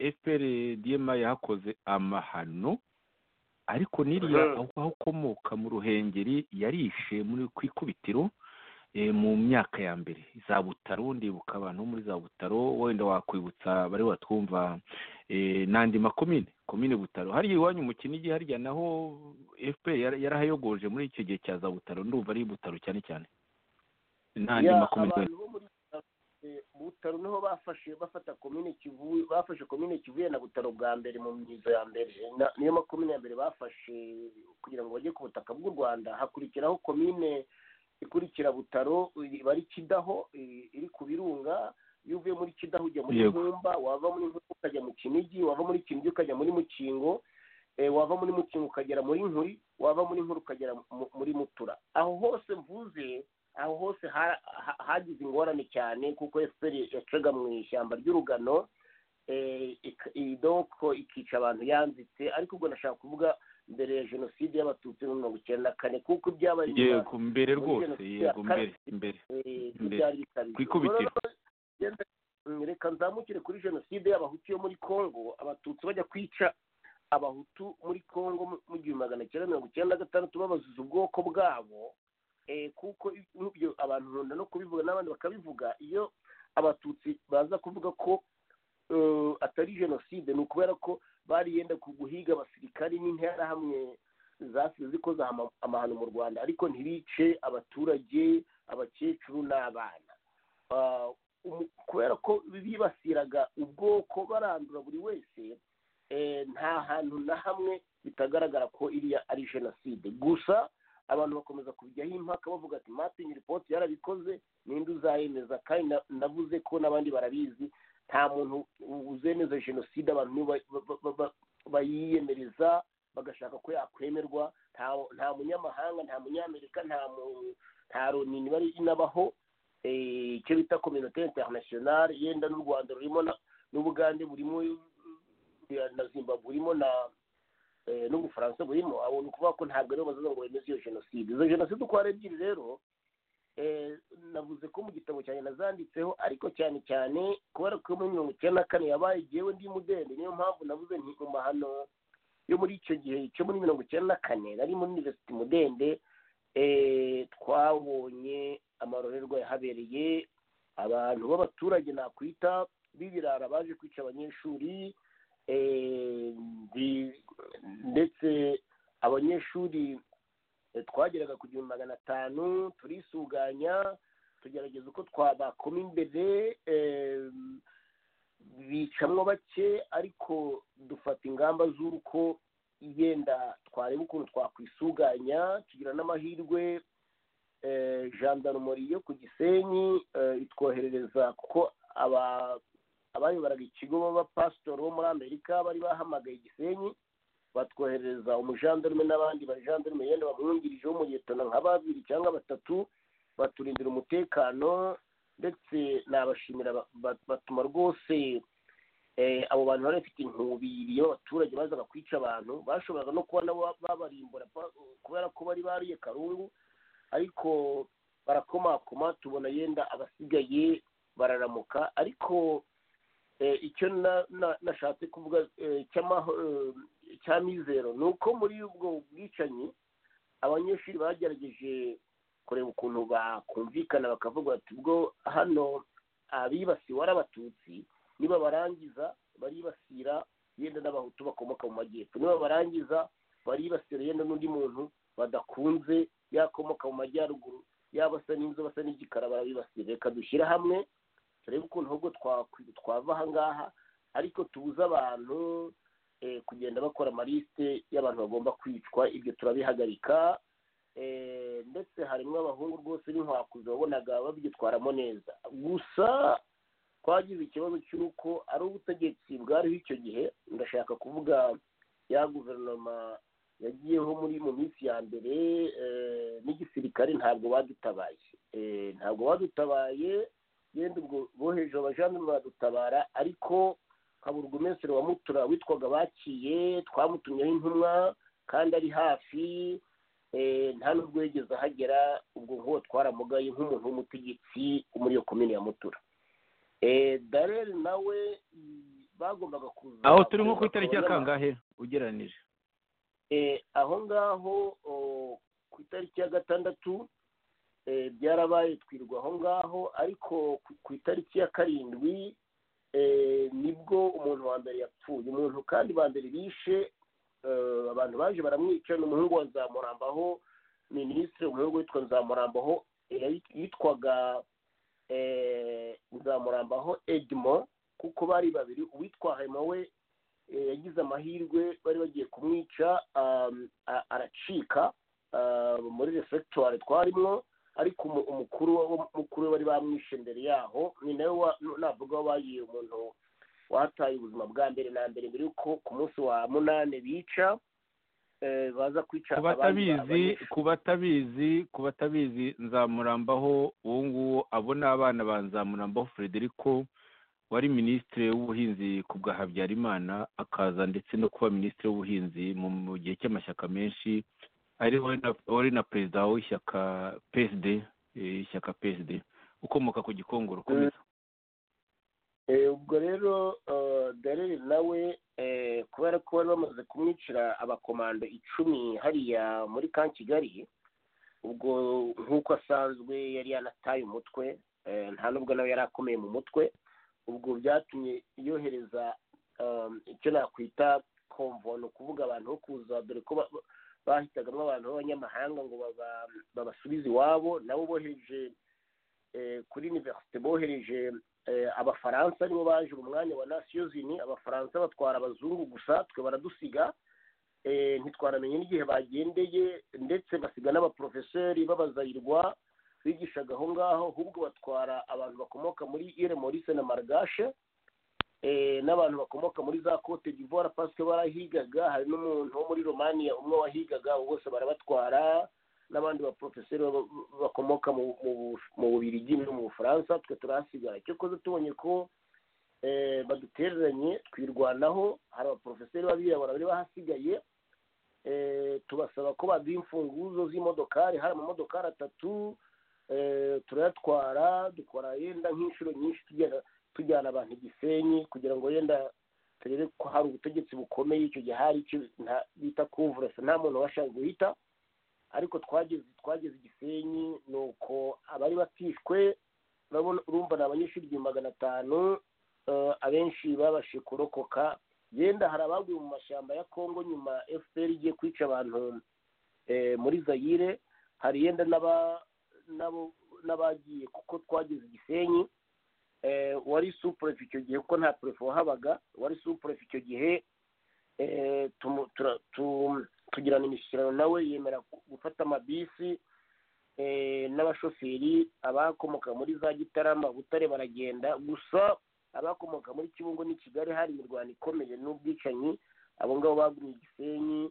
fpr dma yahakoze amahano ariko n'iriya Mhm. aho aho ukomoka mu ruhengeri yarishe muri ku ikubitiro eh, mu myaka ya mbere za butaro ndibuka abantu bo muri za butaro wenda wakwibutsa bari batwumva eh, n'andi makomine komine butaro hariya iwanyu mu kinigi harya naho fpr yara- yarahayogoje muri icyo gihe cya za butaro ndumva ari i butaro cyane cyane n'andi Ya, makomine abantu bo muri butaro niho bafashe bafata komine kivuye bafashe komine kivuye na butaro bwa mbere mu myizo ya mbere Na- niyo makomine ya mbere bafashe kugira ngo bajye ku butaka bw'u rwanda hakurikiraho komine ikurikira butaro iba ari kidaho i- iri ku birunga iyo uvuye muri kidaho ujya muri Yego. nkumba wava muri nkumba ukajya mu kinigi wava muri kinigi ukajya muri mukingo eh, wava muri mukingo ukagera muri nkuri wava muri nkuri ukagera mu- muri mutura aho hose mvuze aho hose ha- ha- hagize ingorane cyane kuko efuperi yacaga mu ishyamba ry'urugano eh, ik- i- doko ikica abantu yanzitse ariko ubwo nashaka kuvuga mbere ya jenoside y'abatutsi muri mirongo icyenda na kane kuko ibyabaye mu Rwanda- yego mbere rwose yego mbere mbere Mbere. Ku ikubitiro. kwikubitira reka nzamukire kuri jenoside y'abahutu yo muri congo abatutsi bajya kwica abahutu muri congo mu- mu gihumbi magana cyenda mirongo icyenda na gatandatu babazuza ubwoko bwabo Eh, kuko ibyo abantu nkunda no kubivuga n'abandi bakabivuga iyo abatutsi baza kuvuga ko eh, atari jenoside ni ukubera ko bari yenda ku- guhiga abasirikari n'interahamwe zasize zikoze ama- amahano mu rwanda ariko ntibice abaturage abakecuru n'abana Ah, umu- kubera ko bibasiraga ubwoko barandura buri wese eh, nta hantu na hamwe bitagaragara ko iriya ari jenoside gusa abantu bakomeza kubijyaho impaka bavuga ati martin report yarabikoze ninde uzayemeza kandi na- navuze ko n'abandi barabizi nta muntu uzemeza jenoside abantu nibo ba- ba- ba- ba- bayiyemereza bagashaka ko yakwemerwa nta nta munyamahanga nta munyamerika nta mu nta loni bari inabaho eh, icyo bita kominote interinasiyonari yenda n'u rwanda rurimo na- n'ubugande burimo eh, na zimbabwe burimo na eh, n'ubufaransa burimo abo ni ukuvuga ko ntabwo aribo bazaza ngo bemeze iyo jenoside izo jenoside uko ari ebyiri rero eh, navuze ko mu gitabo cyanjye nazanditseho ariko cyane cyane kubera ko muri mirongo icyenda na kane yabaye igihewe ndi mudende niyo mpamvu navuze nti mu mahano yo muri icyo gihe cyo muri mirongo icyenda na kane nari muri universite mudende eh, twabonye amarorerwa yahabereye abantu b'abaturage nakwita b'ibirara baje kwica abanyeshuri eh, ndi- ndetse abanyeshuri eh, twageraga ku gihumbi magana atanu turisuganya tugerageza uko twabakoma imbere eh, bicamwo bake ariko dufata ingamba z'uko yenda twareba ukuntu twakwisuganya tugira n'amahirwe eh, gendarmerie yo ku gisenyi eh, itwoherereza kuko aba- abayobora ikigo b'abapasitori bo muri amerika bari bahamagaye igisenyi batwoherereza umujandarume n'abandi bajandarume yenda bamwungirije w'umuyetona nka babiri cyangwa batatu baturindira umutekano ndetse nabashimira ba- ba- batuma rwose eh, abo bantu bari bafite inkubiri y'abaturage bazaga kwica abantu bashoboraga no kuba nabo babarimbura pa- kubera ko bari bariye karungu ariko barakomakoma tubona yenda abasigaye bararamuka ariko eh, icyo na- na- nashatse kuvuga eh, cy'amaho- eh, cya mizero ni uko muri ubwo bwicanyi abanyeshuri bagerageje kureba ukuntu bakumvikana bakavuga bati ubwo hano abibasiwe ari abatutsi niba barangiza baribasira yenda n'abahutu bakomoka mu majyepfo niba barangiza baribasira yenda n'undi muntu badakunze yakomoka mu majyaruguru yaba asa n'inzu basa n'igikara barabibasira reka dushyire hamwe turebe ukuntu ahubwo twakwi- twava aha ngaha ariko tubuze abantu eh, kugenda bakora amaliste y'abantu bagomba kwicwa ibyo turabihagarika eh, ndetse harimo abahungu rwose n'inkwakuzi wabonaga babyitwaramo neza gusa twagize ikibazo cy'uko ari ubutegetsi bwariho icyo gihe ndashaka kuvuga ya guverinoma yagiyeho muri mu minsi ya mbere eh, n'igisirikare ntabwo badutabaye Eh, ntabwo badutabaye yenda ubwo boheje abajandarume baradutabara ariko kabura umesero wa mutura witwaga bakiye twamutumyeho intumwa kandi ari hafi eh, nta n'ubwo yigeze ahagera ubwo nk'uwo twaramugaye nk'umuntu w'umutegetsi wo muri iyo komini ya mutura Eh, darel nawe mm, bagombaga kuza aho turi nko ku itariki ya kangahe ugereranije Eh, aho ngaho o, ku itariki ya gatandatu eh, byarabaye twirwa aho ngaho ariko ku- ku itariki ya karindwi eh, nibwo umuntu wa mbere yapfuye umuntu kandi ba mbere bishe eh, abantu baje baramwica ni umuhungu wa nzamurambaho minisitiri umuhungu witwa nzamurambaho eh, yari- yitwaga nzamurambaho edmo kuko bari babiri uwitwa hema we yagize amahirwe bari bagiye kumwica aracika muri refegitwari twarimo ariko umukuru mukuru we bari bamwishe mbere yaho ni nawe navuga wabaye umuntu wataye ubuzima bwa mbere na mbere mbere yuko ku munsi wa munani bica baza kwica kubatabizi kubatabizi kubatabizi nzamurambaho uwo nguwo abo ni abana ba nzamurambaho frederico wari minisitiri w'ubuhinzi ku bwa habyarimana akaza ndetse no kuba minisitiri w'ubuhinzi mu gihe cy'amashyaka menshi ari wari na perezida w'ishyaka psd ishyaka psd ukomoka ku gikongoro ukomeza ubwo rero darere nawe kubera ko bari bamaze kumwicira abakomando icumi hariya muri ka kigali ubwo nk'uko asanzwe yari yanataye umutwe nta n'ubwo nawe yari akomeye mu mutwe ubwo byatumye yohereza icyo nakwita komvo ni ukuvuga abantu bo kuza dore ko bahitagamo abantu b'abanyamahanga ngo babasubize iwabo nabo bohereje kuri univerisite bohereje abafaransa nibo baje mu mwanya wa nasiyozini abafaransa batwara abazungu gusa twe baradusiga ntitwaramenye n'igihe bagendeye ndetse basiga n'abaporofeseri b'abazayirwa bigishaga aho ngaho ahubwo batwara abantu bakomoka muri ire morise na marigashe n'abantu bakomoka muri za cote d'ivoire pasike barahigaga hari n'umuntu wo muri romania umwe wahigaga abo bose barabatwara n'abandi baporofeseri bakomoka mu bubirigi no mu bufaransa twe turahasigara cyakoze tubonye ko badutereranye twirwanaho hari abaporofeseri b'abirabura bari bahasigaye tubasaba ko baduha imfunguzo z'imodokari hari amamodokari atatu turayatwara dukora yenda nk'inshuro nyinshi tujyana abantu igisenyi kugira ngo yenda turebe ko hari ubutegetsi bukomeye icyo gihe hari icyo bita kuvurasa nta muntu washaka guhita ariko twageze twageze igisenyi ni uko abari batishwe urumva ni abanyeshuri igihumbi magana atanu abenshi babashe kurokoka yenda hari abaguye mu mashyamba ya kongo nyuma fpr igiye kwica abantu muri zayire hari yenda n'abagiye kuko twageze igisenyi wari supurefe icyo gihe kuko nta purefe wahabaga wari supurefe icyo gihe tugirana imishyikirano nawe yemera gufata amabisi n'abashoferi abakomoka muri za gitarama butare baragenda gusa abakomoka muri kibungo n'i kigali hari imirwano ikomeye n'ubwicanyi abo ngabo bagumye igisenyi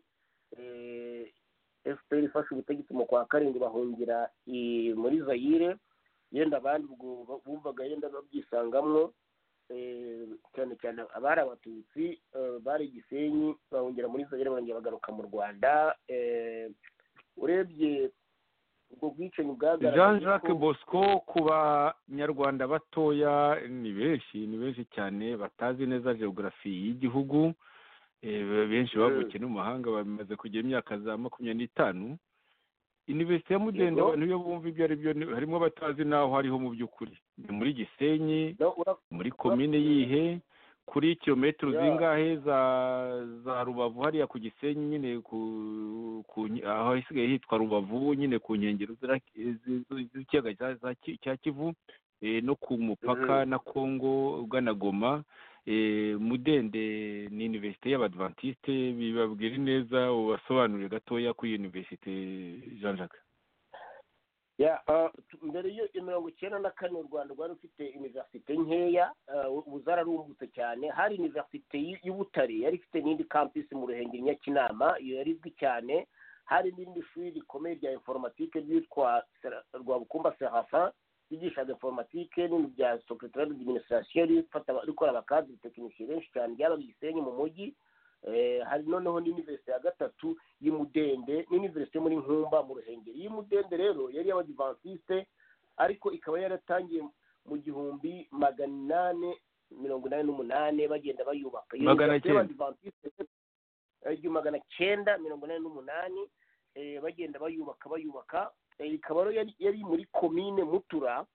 efuperi ifashe ubutegetsi mu kwa karindwi bahungira muri zayire yenda abandi ubwo bumvaga yenda babyisangamwo cyane cyane abari abatutsi bari gisenyi bahungira muri zayire barongera bagaruka mu rwanda urebye ubwo bwicanyi bwagaragaye jean jacques bosco ku banyarwanda batoya ni benshi ni benshi cyane batazi neza geogarafi y'igihugu benshi bavukiye no mu mahanga bamaze kugira imyaka za makumyabiri n'itanu iniverisite ya mudende abantu iyo bumva ibyo ari byo harimo abatazi n'aho hariho mu by'ukuri ni muri gisenyi muri komine yihe kuri kilometero zingahe za za rubavu hariya ku gisenyi nyine aho hasigaye hitwa rubavu nyine ku nkengero z'ikiyaga cya kivu no ku mupaka na kongo ugana goma mudende ni iniverisite y'abadivantisite bibabwira neza ubasobanurire gatoya kuri iniverisite jean jacques mbere yo mirongo icyenda na kane u rwanda rwari rufite iniverisite nkeya ubu zararumbutse cyane hari iniverisite y'ubutare yari ifite n'indi kampisi mu ruhengeri nyakinama iyo yari izwi cyane hari n'irindi shuri rikomeye rya informatike ryitwa rwabukumba serafin ryigishaga informatike n'ibintu bya secretary d'administration rikora abakadiri tekinisiye benshi cyane ryabaga igisenyi mu mujyi hari noneho n'iniverisite ya gatatu y'umudende n'iniverisite muri nkumba mu ruhengeri y'umudende rero yari y'abadivantisite ariko ikaba yaratangiye mu gihumbi magana inani mirongo inani n'umunani bagenda bayubaka magana cyenda igihumbi magana cyenda mirongo inani n'umunani bagenda bayubaka bayubaka ikaba yari muri komine mutura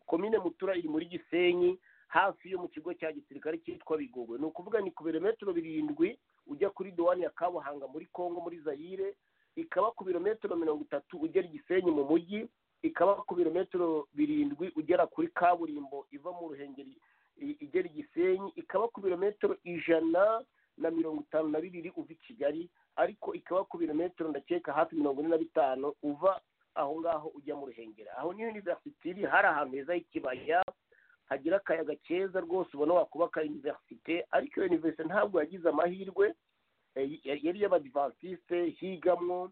komine mutura iri muri gisenyi hafi yo mu kigo cya gisirikare cyitwa bigogwe ni ukuvuga ni ku birometero birindwi ujya kuri dowani ya kabuhanga muri kongo muri zayire ikaba ku birometero mirongo itatu ugera igisenyi mu mujyi ikaba ku birometero birindwi ugera kuri kaburimbo iva mu ruhengeri i- igera i gisenyi ikaba ku birometero ijana na mirongo itanu na bibiri uva i kigali ariko ikaba ku birometero ndakeka hafi mirongo ine na bitanu uva aho ngaho ujya mu ruhengeri aho niyo university iri hari ahantu heza h'ikibaya hagira akayaga keza rwose ubona wakubaka universite ariko iyo universite ntabwo yagize amahirwe eh, yari yari y'abadivantisite higamwo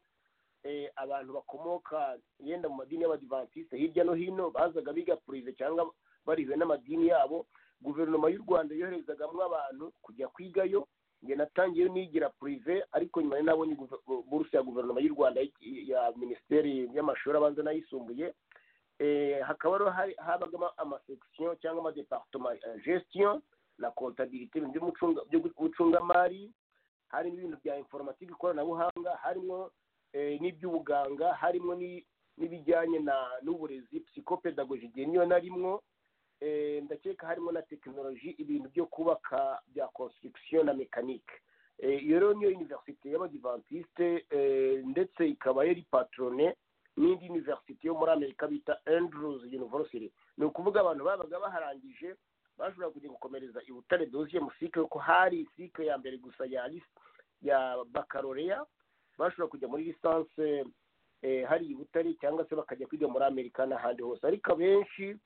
eh, abantu bakomoka yenda mu madini y'abadivantisite hirya no hino bazaga biga purive cyangwa bariwe n'amadini yabo guverinoma y'u rwanda yoherezagamo abantu kujya kwigayo njye natangiyeyo nigira purive ariko nyuma nabonye buruse ya guverinoma y'u rwanda y- ya minisiteri y'amashuri abanza n'ayisumbuye Eh, hakaba rero hari- habagamo amasekisiyo cyangwa amadepartoma eh, gestion na kontabilite ibintu by'umucunga- by'ubucungamari harimo ibintu bya informatique ikoranabuhanga harimo eh, n'iby'ubuganga harimo ni- n'ibijyanye na- n'uburezi psychopedagogy igihe niyo narimwo Eh, ndakeka harimo na tekinoloji ibintu byo kubaka bya construction na mekanike iyo rero niyo universite y'abadivantisite eh, ndetse ikaba yari patrone n'indi universite yo muri amerika bita andrews university ni ukuvuga abantu babaga baharangije bashobora kujya gukomereza i butare doziye mu sike kuko hari sike ya mbere gusa ya lis- ya bakaloreya bashobora kujya muri lisanse eh, hari i butare cyangwa se bakajya kwiga muri amerika n'ahandi hose ariko abenshi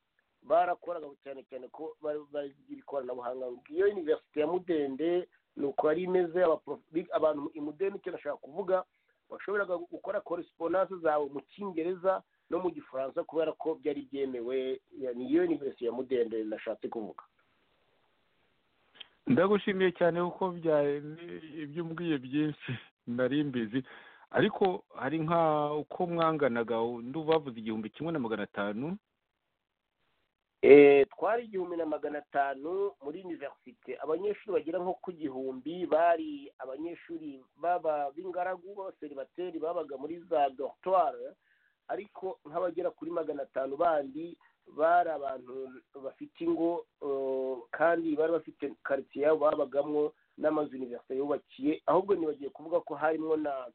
barakoraga cyane cyane ko bari- bagira ikoranabuhanga iyo universite ya mudende ni uko yari imeze abaprof- bi- abantu i mudende icyo nashaka kuvuga washoboraga gukora correspondance zawe mu cyongereza no mu gifaransa kubera ko byari byemewe ya- ni iyo universite ya mudende nashatse kuvuga ndagushimiye cyane kuko bya- ibyo umbwiye byinshi nari mbizi ariko hari nka uko mwanganaga nduba bavuze igihumbi kimwe na magana atanu Eh, twari igihumbi na magana atanu muri universite abanyeshuri bagera nko ku gihumbi bari abanyeshuri baba b'ingaragu b'abaseribateri babaga muri za dortoire ariko nk'abagera kuri magana atanu bandi bari abantu bafite ingo eh, kandi bari bafite karitsiye yabo babagamo n'amazu universite yubakiye ahubwo nibagiye kuvuga ko harimo na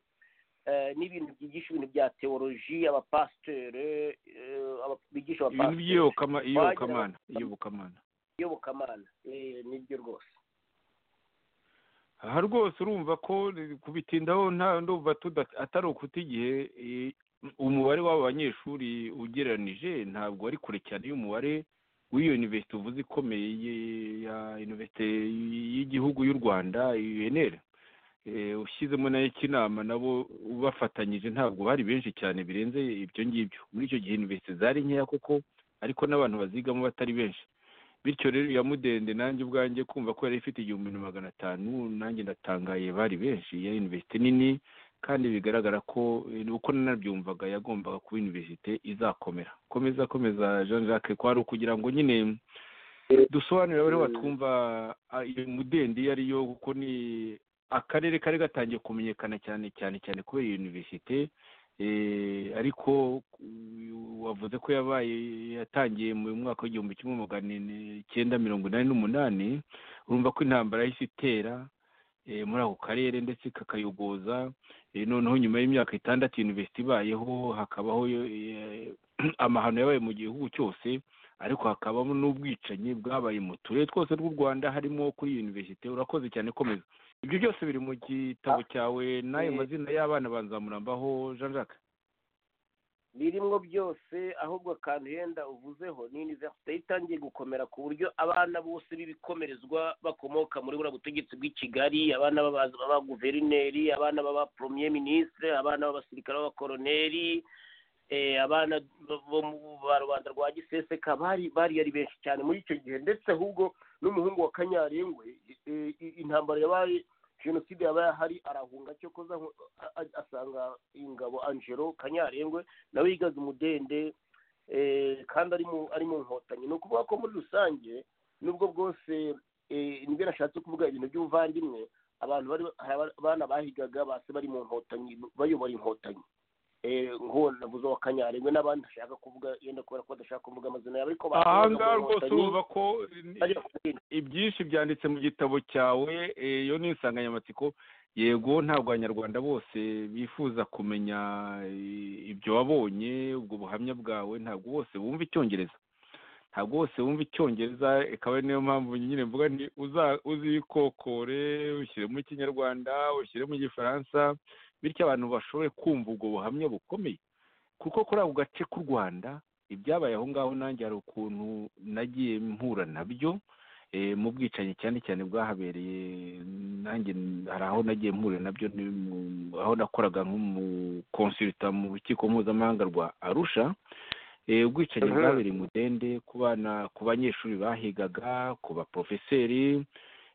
eh, n'ibintu byigisha ibintu bya teoloji abapasitere eh, aba- bigisha ibintu abapasitere by'iyobokamana iyobokamana iyobokamana iyobokamana Eh, nibyo rwose aha rwose urumva ko kubitindaho nta ndumva tuda- atari ukuta igihe eh, umubare w'aba banyeshuri ugereranije ntabwo ari kure cyane y'umubare w'iyo universite uvuze ikomeye ye- ya universite y'igihugu y'u rwanda unr ushyizemo nayo kinama nabo bafatanyije ntabwo bari benshi cyane birenze ibyo ngibyo muri icyo gihe universite zari nkeya koko ariko n'abantu bazigamo batari benshi bityo rero ya mudende nanjye ubwanjye kumva ko yari ifite igihumbi na magana atanu nanjye ndatangaye bari benshi yari universite nini kandi bigaragara ko eh, uko nanabyumvaga yagombaga kuba universite izakomera komeza komeza jean jacques kwari ukugira ngo nyine dusobanurire abari batwumva ah, iyo mudende iyo ariyo kuko ni akarere kari gatangiye kumenyekana cyane cyane cyane kubera iyo universite Eh, ariko ku- wavuze ko yabaye yatangiye mu mwaka w'igihumbi kimwe magana ine- icyenda mirongo inani n'umunani urumva ko intambara yahise itera eh, muri ako karere ndetse kakayogoza Eh, noneho nyuma y'imyaka itandatu university ibayeho hakabaho eh, amahano yabaye mu gihugu cyose ariko hakabamo n'ubwicanyi bwabaye mu turere twose tw'u rwanda harimo kuri iyi university urakoze cyane komeza ibyo byose biri mu gitabo cyawe n'ayo eh, mazina y'abana banzamurambaho jean jacques birimwo byose ahubwo akantu yenda uvuzeho ni universite itangiye gukomera ku buryo abana bose b'ibikomerezwa bakomoka muri buriya butegetsi bw'i kigali abana b'abaza- b'abaguverineri abana b'abapremier ministre abana b'abasirikare b'abakoroneri eh, abana bo mu ba rubanda rwa giseseka bari bari ari benshi cyane muri icyo gihe ndetse ahubwo n'umuhungu wa kanyarengwe eh, i- intambara yabaye jenoside yabaye ahari arahunga cyo koza asanga ingabo angelo kanyarengwe nawe yigaga umudende eh, kandi ari mu ari mu nkotanyi ni ukuvuga ko muri rusange nubwo bwose eh, nibyo nashatse kuvuga ibintu by'ubuvandimwe abantu bari hari abana bahigaga base bari mu nkotanyi bayobora inkotanyi navuze uwa kanyarengwe n'abandi ashaka kuvuga yenda kubera ko badashaka kuvuga amazina yabo ariko aha ngaha rwose urumva ko ibyinshi byanditse mu gitabo cyawe eh, iyo ni insanganyamatsiko yego ntabwo abanyarwanda bose bifuza kumenya eh, ibyo wabonye ubwo buhamya bwawe ntabwo bose bumva icyongereza ntabwo bose bumva icyongereza ikaba niyo mpamvu nyine mvuga nti uza- uzikokore ushyiremo ikinyarwanda ushyiremo igifaransa bityo abantu bashobore kumva ubwo buhamya bukomeye kuko kuri ako gace k'u rwanda ibyabaye aho ngaho nanjye hari ukuntu nagiye mpura nabyo eh, mu bwicanyi cyane cyane bwahabereye nanjye n- hari aho nagiye mpurira nabyo ni mu- aho nakoraga nk'umukonsulta mu rukiko mpuzamahanga rwa arusha eh, ubwicanyi Mhm. bwabereye i mudende ku bana ku banyeshuri bahigaga ku baporofeseri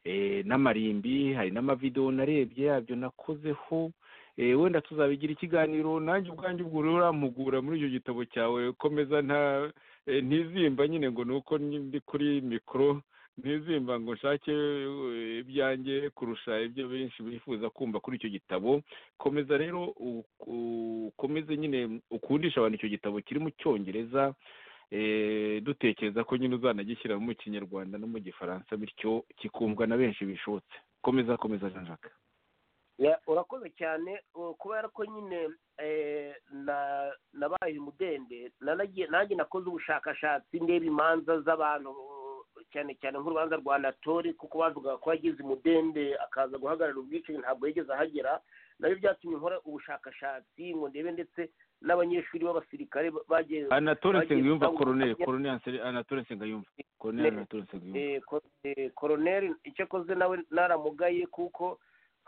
eh, n'amarimbi hari n'amavidewo narebye yabyo nakozeho eh, wenda tuzabigira ikiganiro nanjye ubwanjye ubwo rero urampugura muri icyo gitabo cyawe komeza nta eh, ntizimba nyine ngo ni uko ndi ndi kuri mikoro ntizimba ngo nshake eh, ibyanjye kurusha ibyo benshi bifuza kumva kuri icyo gitabo komeza rero u- u- ukomeze nyine ukundisha abantu icyo gitabo kiri mu cyongereza eh, dutekereza ko nyine uzanagishyira mu kinyarwanda no mu gifaransa bityo kikumvwa na benshi bishobotse komeza komeza jean jacques Ya, urakoze cyane uh, kubera ko nyine eh, na- nabaye mudende nanagiye- nanjye nakoze ubushakashatsi ndeba imanza z'abantu uh, cyane cyane nk'urubanza rwa natori kuko bavugaga ko yagize umudende akaza guhagarara ubwicanyi ntabwo yigeze ahagera nabyo byatumye nkora ubushakashatsi ngo ndebe ndetse n'abanyeshuri b'abasirikare bagiye anatole Bagiye nsengiyumva gutanga koroneli ubuhamya. koroneli Anse- anatole nsengiyumva koroneli Ne- anatole nsengiyumva Eh, ko- eh, koroneri icyo akoze nawe naramugaye kuko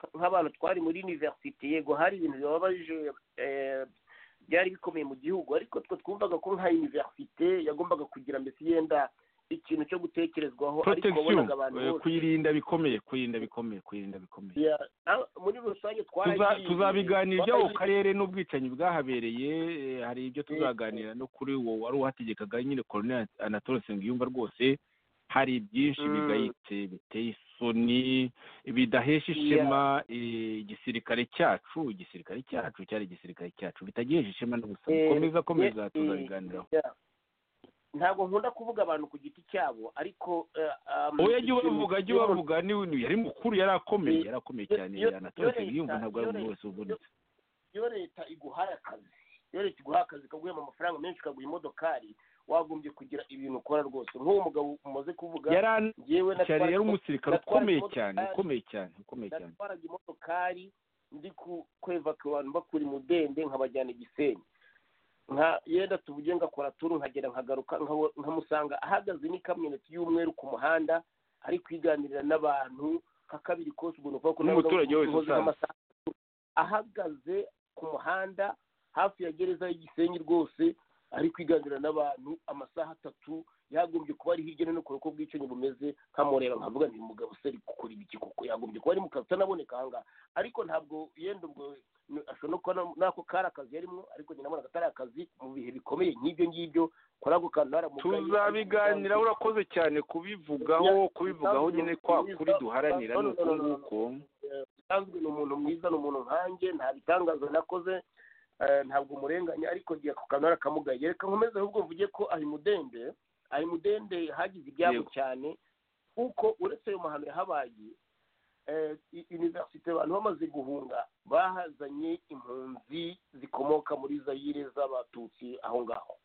nk'abantu twari muri univerisite yego hari ibintu bibabaje eh, byari bikomeye mu gihugu ariko twe twumvaga ko nka univerisite yagombaga kugira mbese yenda ikintu cyo gutekerezwaho ariko protection wabonaga abantu eh, bose kuyirinda bikomeye kuyirinda bikomeye kuyirinda bikomeye Ya, ah, muri rusange Tuza- twaragiye- tuzabiganira iby'ako twaragiye- karere n'ubwicanyi bwahabereye eh, hari ibyo tuzaganira no kuri wo wari uhategekaga nyine koroneli anatole nsengiyumva rwose hari byinshi Mm. bigayitse biteye isoni bidahesha ishema eh, igisirikare cyacu igisirikare cyacu cyari igisirikare cyacu bitagihesha ishema n'ubusa Eh, komeza komeza eh, tuzabiganiraho ya. ntabwo nkunda kuvuga abantu ku giti cyabo ariko eh, um, oya jya ubavuga jya ikintu- ubavuga ni- yari mukuru yari akomeye Eh, yari akomeye yo- cyane yo- anatole yo nsengiyumva leta- ntabwo ari yo umuntu leta- wese ubonetse iyo leta iguhaye akazi iyo leta iguha akazi ikaguhemba amafaranga menshi ikaguha imodokari wagombye kugira ibintu ukora rwose nk'uwo mugabo umaze kuvuga yari an- njyewe cyane yari natwaraga umusirikare natwara ukomeye imodoka- cyane ukomeye cyane ukomeye cyane natwaraga imodokari ndi ku- kwevaka abantu bakura imudende nkabajyana i gisenyi nka yenda tuvuge ngakora turu nkagera nkagaruka nkaho- nkamusanga ahagaze n'ikamyoneti y'umweru ku muhanda ari kwiganirira n'abantu nka kabiri kose ubwo ni ukuvuga ko nawe N'umuturage nawe wese uhoze usanzwe. nk'amasaha atatu. ahagaze ku muhanda hafi ya gereza y'igisenyi rwose ari kwiganirira n'abantu amasaha atatu yagombye kuba ari hirya no hino kure uko bwicanyi bumeze nkamureba nkavuga nti mugabo se ari gukora ibiki koko yagombye kuba ari mu kazi utanaboneka ahangaha ariko ntabwo yenda ubwo ni- ashobora no kuba na- n'ako kari akazi yarimo ariko nyina nabonaga atari akazi mu bihe bikomeye nk'ibyo ngibyo kuri ako kantu naramugaye tuzabiganira urakoze cyane kubivugaho Ya, kubivugaho ntabwo nyine kwa biza- kuri duharanira no, ni no, uko no, no, no. nguko usanzwe ni umuntu mwiza ni umuntu nkanjye nta bitangazo nakoze eh, ntabwo umurenganya ariko ngiye ku kantu arakamugaye reka nkomeze ahubwo mvuge ko ari mudende ari mudende hagize ibyabo Yego. cyane kuko uretse ayo mahano yahabaye eh, i- universite abantu bamaze guhunga bahazanye impunzi zikomoka muri zayire z'abatutsi aho ngaho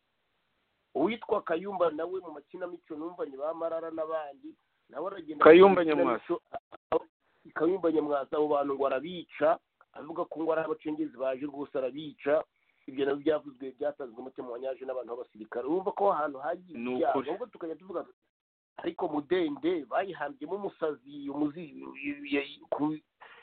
uwitwa kayumba nawe mu makinamico numvanye ba marara n'abandi nawe aragenda Kayumba mu Nyamwasa. makinamico, a- a- kayumba nyamwasa abo bantu ngo arabica avuga ko ngo ari abacengezi baje rwose arabica ibyo nabyo byavuzwe byatanzwe umutima wa nyaje n'abantu b'abasirikare urumva ko aho hantu hagiye Ni ibyago ukuri. ahubwo tukajya tuvuga tuti, ariko mudende bayihambyemo umusazi umuzi i- ku-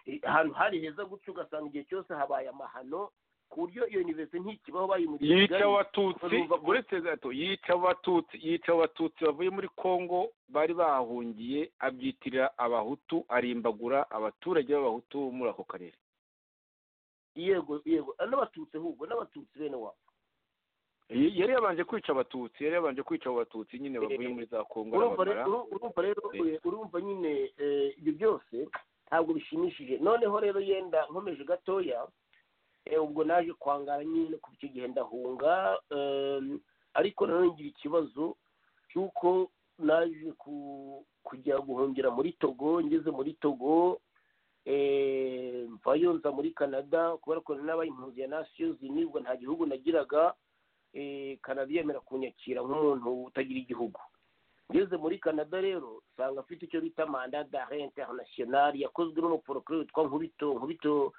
i- ahantu hari heza gutyo ugasanga igihe cyose habaye amahano ku buryo iyo universite ntikibaho bayimuriye yica kigali abatutsi Urumva ko- uretse gato yica abatutsi yica abatutsi bavuye muri kongo bari bahahungiye abyitirira abahutu arimbagura abaturage b'abahutu bo muri ako karere yego yego n'abatutsi ahubwo n'abatutsi bene wabo Y- yari yabanje kwica abatutsi yari yabanje kwica abo batutsi nyine bavuye muri za kongo urumva arabamara. rero urumva rero Eh. eh, urumva nyine eh, ibyo byose ntabwo bishimishije noneho rero yenda nkomeje gatoya ubwo naje kwangara nyine kuva icyo gihe ndahunga ariko nanone ngira ikibazo cy'uko naje kujya guhungira muri togo ngeze muri togo mvayo nza muri canada kubera ko nabaye impunzi ya nasiyo ubwo nta gihugu nagiraga canada yemera kunyakira nk'umuntu utagira igihugu ngeze muri canada rero usanga afite icyo bita manda d'arrêt internationale yakozwe n'umuporokuru witwa nkubito nkubito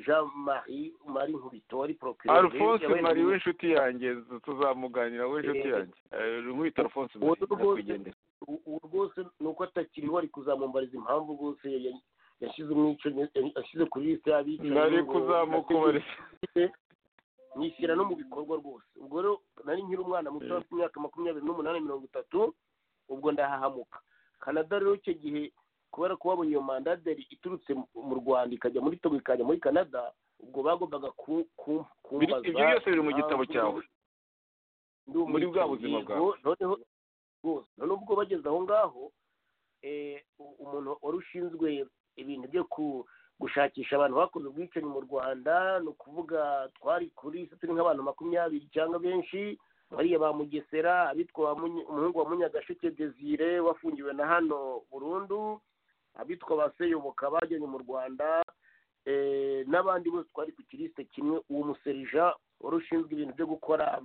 jean marie marie nkubito wari porokuru alphonse marie w'inshuti yanjye tuzamuganira w'inshuti yanjye nkubito alphonse marie ubu rwose ni uko atakiriho ari kuzamumbariza impamvu rwose yashyize umwico yashyize kuri lisite y'abicaye nari kuzamukubariza nishyira no mu bikorwa rwose ubwo rero nari nkiri umwana muto afite imyaka makumyabiri n'umunani mirongo itatu ubwo ndahahamuka canada rero icyo gihe kubera ko babonye iyo mandaderi iturutse mu rwanda ikajya muri togo ikajya muri canada ubwo bagombaga kumbaza ibyo byose biri mu gitabo cyawe muri bwa buzima bwawe noneho noneho ubwo bageze aho ngaho umuntu wari ushinzwe ibintu byo ku gushakisha abantu bakoze ubwicanyi mu rwanda ni ukuvuga twari kuri turi nk'abantu makumyabiri cyangwa benshi bariya ba mugesera abitwa umuhungu wa munyagasheke desire wafungiwe na hano burundu abitwa ba seyoboka bajyanye mu rwanda n'abandi bose twari ku kirisite kimwe uwo muserija wari ushinzwe ibintu byo gukora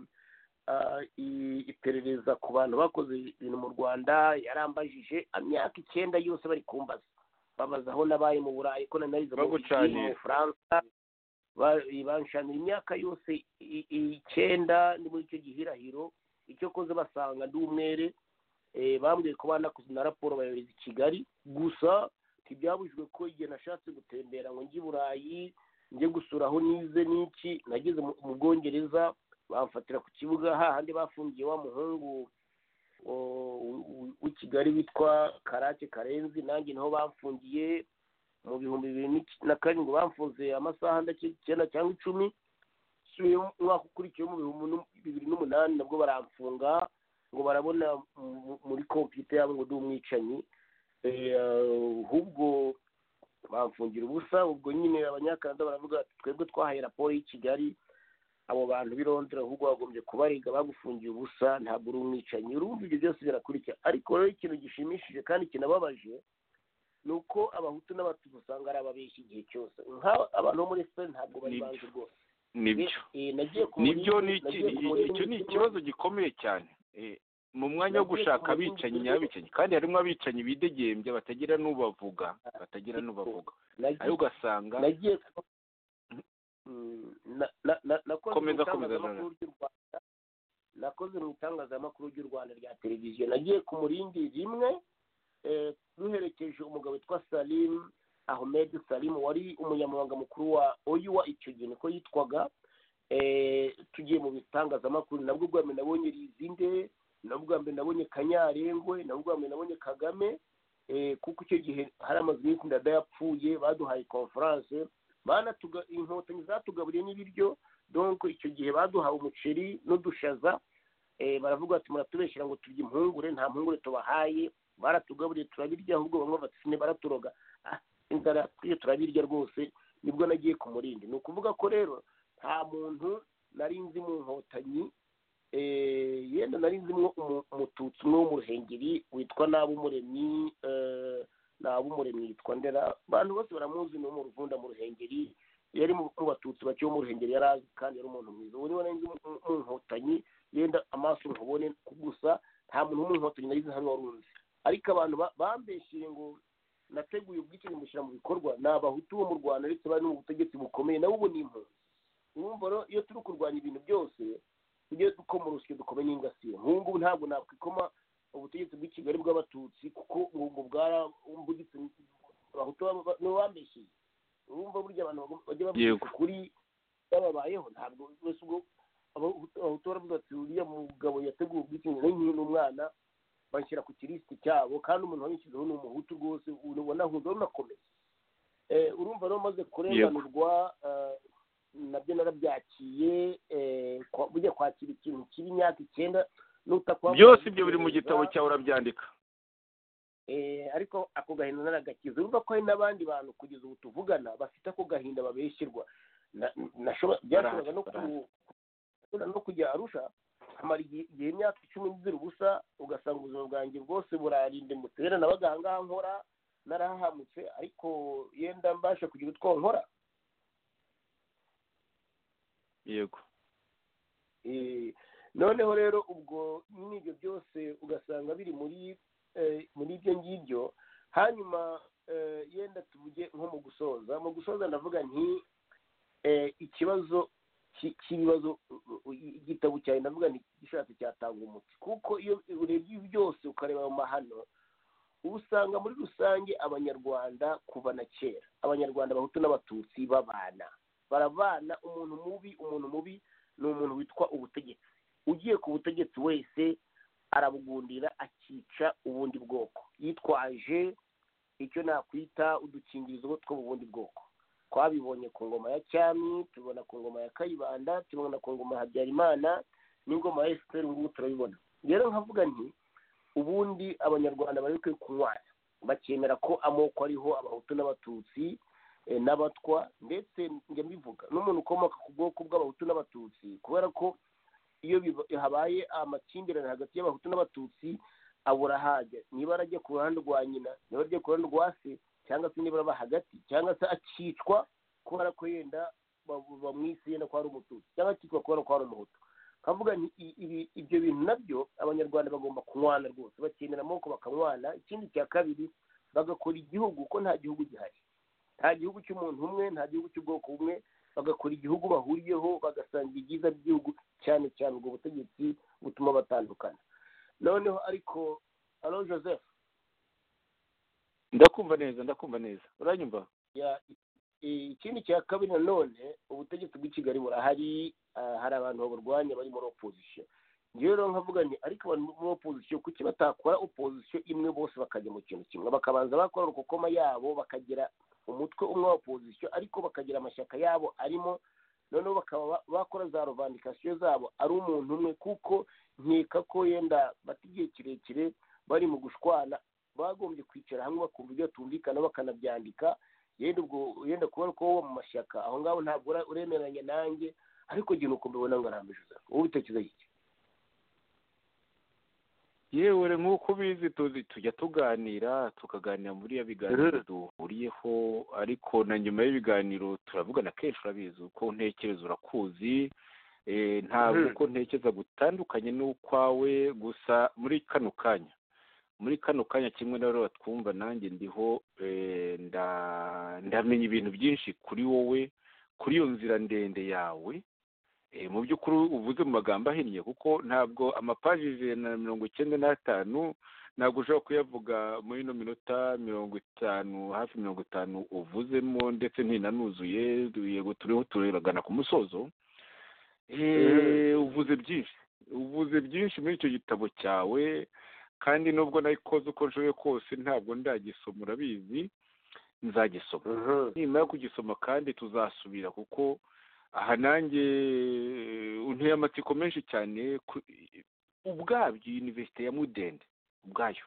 iperereza ku bantu bakoze ibintu mu rwanda yarambajije imyaka icyenda yose bari kumbaza babaza aho nabaye mu burayi ko nanarize mu bufaransa banshanira imyaka yose icyenda ni muri icyo gihirahiro icyo koze basanga ndi umwere bambwiye ko banakoze na raporo bayohereza i kigali gusa ntibyabujijwe ko igihe nashatse gutembera ngo njye i burayi njye gusura aho nize n'iki nageze mu bwongereza bamfatira ku kibuga hahandi bafungiye wa muhungu w'i kigali witwa karake karenzi nanjye niho bamfungiye mu bihumbi bibiri na karindwi bamfunze amasaha icyenda cyangwa icumi umwaka ukurikiye mu bihumbi bibiri n'umunani nabwo baramfunga ngo barabona muri kompiyuta yabo ngo ndi umwicanyi ahubwo bamfungira ubusa ubwo nyine abanyakanada baravuga ati twebwe twahaye raporo y'i kigali abo bantu b'i londres ahubwo bagombye kubarega bagufungiye ubusa ntabwo uri umwicanyi urumva ibyo byose birakurikira ariko rero ikintu gishimishije kandi kinababaje ni uko abahutu n'abatutsi usanga ari ababeshyi igihe cyose abantu bo muri efuperi ntabwo bari bazi rwose nibyo nibyo icyo ni ikibazo gikomeye cyane mu mwanya wo gushaka abicanyi nyabicanyi kandi harimo abicanyi bidegembya batagira n'ubavuga batagira n'ubavuga nayo ugasanga nakoze mu itangazamakuru ry'u rwanda rya televiziyo nagiye ku murindi rimwe duherekeje umugabo witwa salimu ahmed salimu wari umunyamabanga mukuru wa oyuwa icyo gihe niko yitwaga tugiye mu bitangazamakuru nabwo bwa mbere nabonye rizinde nabwo bwa mbere nabonye kanyarengwe nabwo bwa mbere nabonye kagame kuko icyo gihe hari amazu y'insi ndada yapfuye baduhaye konferanse inkotanyi zatugaburiye n'ibiryo donko icyo gihe baduhawe umuceri n'udushaza baravuga bati muratubeshyira ngo turye impungure nta mpungure tubahaye baratugaburiye turabirya ahubwo bamwe batsine baraturoga inzara iyo turabirya rwose nibwo nagiye ku murindi ni ukuvuga ko rero nta muntu nari nzi mu nkotanyi yenda nari nzimo umututsi umwe w'umuruhengeri witwa n'ab'umuremyi umuremyi yitwa ndera abantu bose baramuzi ni mu ruvunda mu ruhengeri yari mu batutsi bake bo mu ruhengeri yari azi kandi yari umuntu mwiza ubu niba nari mu nkotanyi yenda amaso nkubone gusa nta muntu wo mu nkotanyi nari hano wari uzi ariko abantu bambeshyeye ngo nateguye ubwicanyi mushyira mu bikorwa ni abahutu bo mu rwanda ndetse bari no mu butegetsi bukomeye nabo ubu ni impunzi urumva rero iyo turi kurwanya ibintu byose tujye dukoma urusyo dukome n'ingasire nk'ubu ngubu ntabwo nakwikoma ubutegetsi bw'i kigali bw'abatutsi kuko ubwo bwarambugitse abahutu nibo bambeshyeye urumva burya abantu bajya bavuga ukuri bababayeho ntabwo bose ubwo abahutu baravuga ati uriya mugabo yateguye ubwicanyi nari nkiri n'umwana banshyira ku kirisiti cyabo kandi umuntu wabishyizeho ni umuhutu rwose ubona ahunze unakomeza urumva rero umaze kurenganurwa nabyo narabyakiye bujya kwakira ikintu kiba imyaka icyenda byose ibyo biri mu gitabo cyawe urabyandika ariko ako gahinda naragakiza urumva ko hari n'abandi bantu kugeza ubu tuvugana bafite ako gahinda babeshyirwa byashoboraga no kujya arusha amara igihe imyaka icumi nzira ubusa ugasanga ubuzima bwanjye bwose burarindimutse rero nabaga ahangaha nkora narahahamutse ariko yenda mbasha kugira utwo nkora yego noneho rero ubwo n'ibyo byose ugasanga biri muri muri ibyo ngibyo hanyuma yenda tuvuge nko mu gusoza mu gusoza ndavuga nti ikibazo cy'ibibazo igitabo cyawe ndavuga ni igishatse cyatanga umuti kuko iyo urebye byose ukareba mu mahano uba usanga muri rusange abanyarwanda kuva na kera abanyarwanda abahutu n'abatutsi babana barabana umuntu mubi umuntu mubi ni umuntu witwa ubutegetsi ugiye ku butegetsi wese arabugundira akica ubundi bwoko yitwaje icyo nakwita udukingirizo two mu bundi bwoko twabibonye ku ngoma ya cyami tubona ku ngoma ya kayibanda tubona ku ngoma ya habyarimana n'ingoma ya efuperi ubu ngubu turabibona rero nkavuga nti ubundi abanyarwanda bari bikwiye kunywana bakemera ko amoko ariho abahutu n'abatutsi n'abatwa ndetse njya mbivuga n'umuntu ukomoka ku bwoko bw'abahutu n'abatutsi kubera ko iyo habaye amakimbirane hagati y'abahutu n'abatutsi abura ahajya niba arajya ku ruhande rwa nyina niba arajya ku ruhande rwa se cyangwa se niba araba hagati cyangwa se akicwa kubera ko yenda bamwise yenda ko ari umututsi cyangwa akicwa kubera ko ari umuhutu nkavuga ibyo bintu nabyo abanyarwanda bagomba kunywana rwose bakenera amaboko bakanywana ikindi cya kabiri bagakora igihugu ko nta gihugu gihari nta gihugu cy'umuntu umwe nta gihugu cy'ubwoko bumwe bagakora igihugu bahuriyeho bagasanga ibyiza by'igihugu cyane cyane ubwo butegetsi butuma batandukana noneho ariko alo joseph ndakumva neza ndakumva neza uranyumva ikindi cya kabiri nanone ubutegetsi bw'i kigali burahari hari abantu baburwanya bari muri opozisiyo njyewe rero nkavuga nti ariko abantu muri opozisiyo kuki batakora opozisiyo imwe bose bakajya mu kintu kimwe bakabanza bakora urukokoma yabo bakagira umutwe umwe wa opozisiyo ariko bakagira amashyaka yabo arimo noneho bakaba bakora za rovandikasiyo zabo ari umuntu umwe kuko nkeka ko yenda bata igihe kirekire bari mu gushwana bagombye kwicara hamwe bakumva ibyo batumvikana bakanabyandika yenda ubwo yenda kubona ko wowe mu mashyaka aho ngaho ntabwo uremeranya nanjye ariko igihe uko mbibona ngo arambije wowe utekereza iki yewe nk'uko ubizi tuzi tujya tuganira tukaganira muri iyo biganiro duhuriyeho ariko na nyuma y'ibiganiro turavugana kenshi urabizi uko ntekereza urakuzi ntabwo uko ntekereza gutandukanye n'ukwawe gusa muri kano kanya muri kano kanya kimwe rero batwumva nanjye ndiho ndamenya ibintu byinshi kuri wowe kuri iyo nzira ndende yawe mu by'ukuri uvuze mu magambo ahinnye kuko ntabwo amapaji ijana na mirongo icyenda n'atanu ntabwo ushobora kuyavuga muri ino minota mirongo itanu hafi mirongo itanu uvuzemo ndetse ntinanuzuye yego turiho turagana ku musozo uvuze byinshi uvuze byinshi muri icyo gitabo cyawe kandi nubwo nayikoze uko nshoboye kose ntabwo ndagisoma urabizi nzagisoma nyuma yo kugisoma kandi tuzasubira kuko aha nanjye unteye amatsiko menshi cyane ubwabyo yunivesite ya mudende ubwayo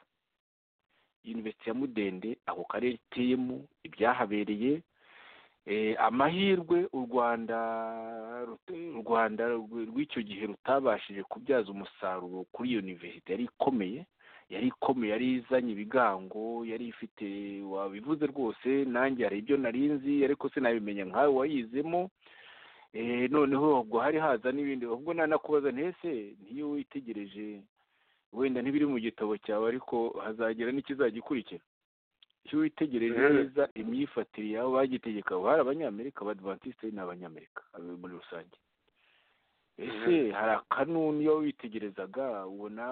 yunivesite ya mudende ako karere iteyemo ibyahabereye amahirwe u rwanda u rwanda rw'icyo gihe rutabashije kubyaza umusaruro kuri iyo yunivesite yari ikomeye yari ikomeye yari izanye ibigango yari ifite wabivuze rwose nanjye hari ibyo narinzi ariko sinabimenya nkawe wayizemo noneho ubwo hari haza n'ibindi ubwo nanakubaza ntese n'iyo witegereje wenda ntibiri mu gitabo cyawe ariko hazagira n'ikizagikurikira iyo witegereje neza imyifatire yawe bagitegeka hari abanyamerika abadivantisite ni abanyamerika muri rusange ese hari akanuni iyo witegerezaga ubona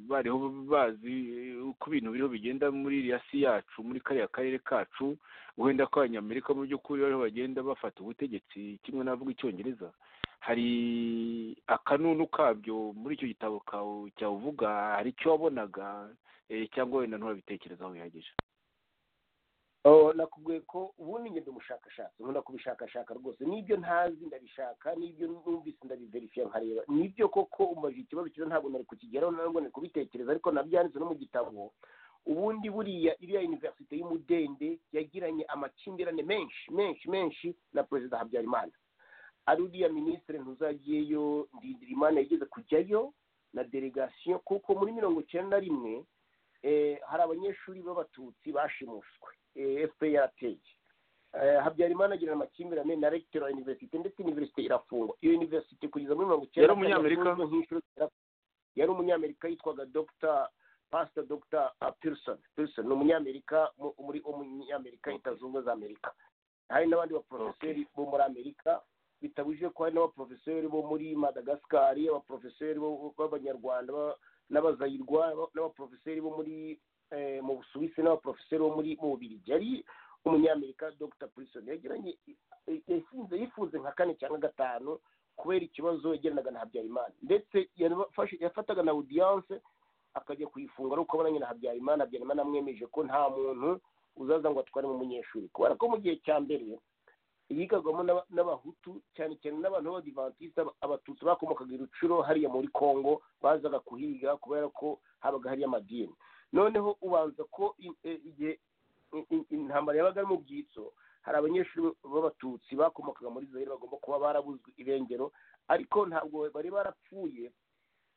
bariho bazi uko ibintu biriho bigenda muri iriya si yacu muri kariya karere kacu wenda ko abanyamerika mu by'ukuri bariho bagenda bafata ubutegetsi kimwe n'abavuga icyongereza hari akanunu kabyo muri icyo gitabo kawe cyavuga hari icyo wabonaga cyangwa wenda nturabitekerezaho bihagije nakubwiye ko ubundi ngenda umushakashatsi nkunda kubishakashaka rwose n'ibyo ntazi ndabishaka n'ibyo numvise ndabiverifiya nkareba n'ibyo koko umajije ikibazo cyiza ntabwo nari kukigeraho ntabwo nari kubitekereza ariko nabyanditse no mu gitabo ubundi buriya iriya univerisite y'umudende yagiranye amakimbirane menshi menshi menshi na perezida habyarimana ari uriya minisitiri ntuzagiyeyo ndindirimana yigeze kujyayo na delegasiyo kuko muri mirongo icyenda na rimwe hari abanyeshuri b'abatutsi bashimuswe efuperi habyarimana agira amakimbirane na regiteri wa univerisite ndetse univerisite irafungwa iyo univerisite kugeza muri mirongo icyenda yari umunyamerika yitwaga dogita pasita dogita pearson pearson ni umunyamerika muri umunyamerika leta zunze ubumwe za amerika hari n'abandi baporofeseri bo muri amerika bitabujije ko hari n'abaporofeseri bo muri madagasikari abaporofeseri b'abanyarwanda n'abazayirwa n'abaporofeseri bo muri mu busuwisi n'abaporofeseri bo muri mu bubirigi yari umunyamerika dogita pearson yagiranye yasinze yifuze nka kane cyangwa gatanu kubera ikibazo yagendanaga na habyarimana ndetse yafataga na audience akajya kuyifunga ariko abonanye na habyarimana habyarimana amwemeje ko nta muntu uzaza ngo atware mu munyeshuri kubera ko mu gihe cya mbere yigagwamo n'abahutu cyane cyane n'abantu b'abadivantisite abatutsi bakomokaga irucuro hariya muri congo bazaga kuhiga kubera ko habaga hariyo amadini noneho ubanza ko igihe intambara yabaga ari mu byitso hari abanyeshuri b'abatutsi bakomokaga muri zayire bagomba kuba barabuzwe irengero ariko ntabwo bari barapfuye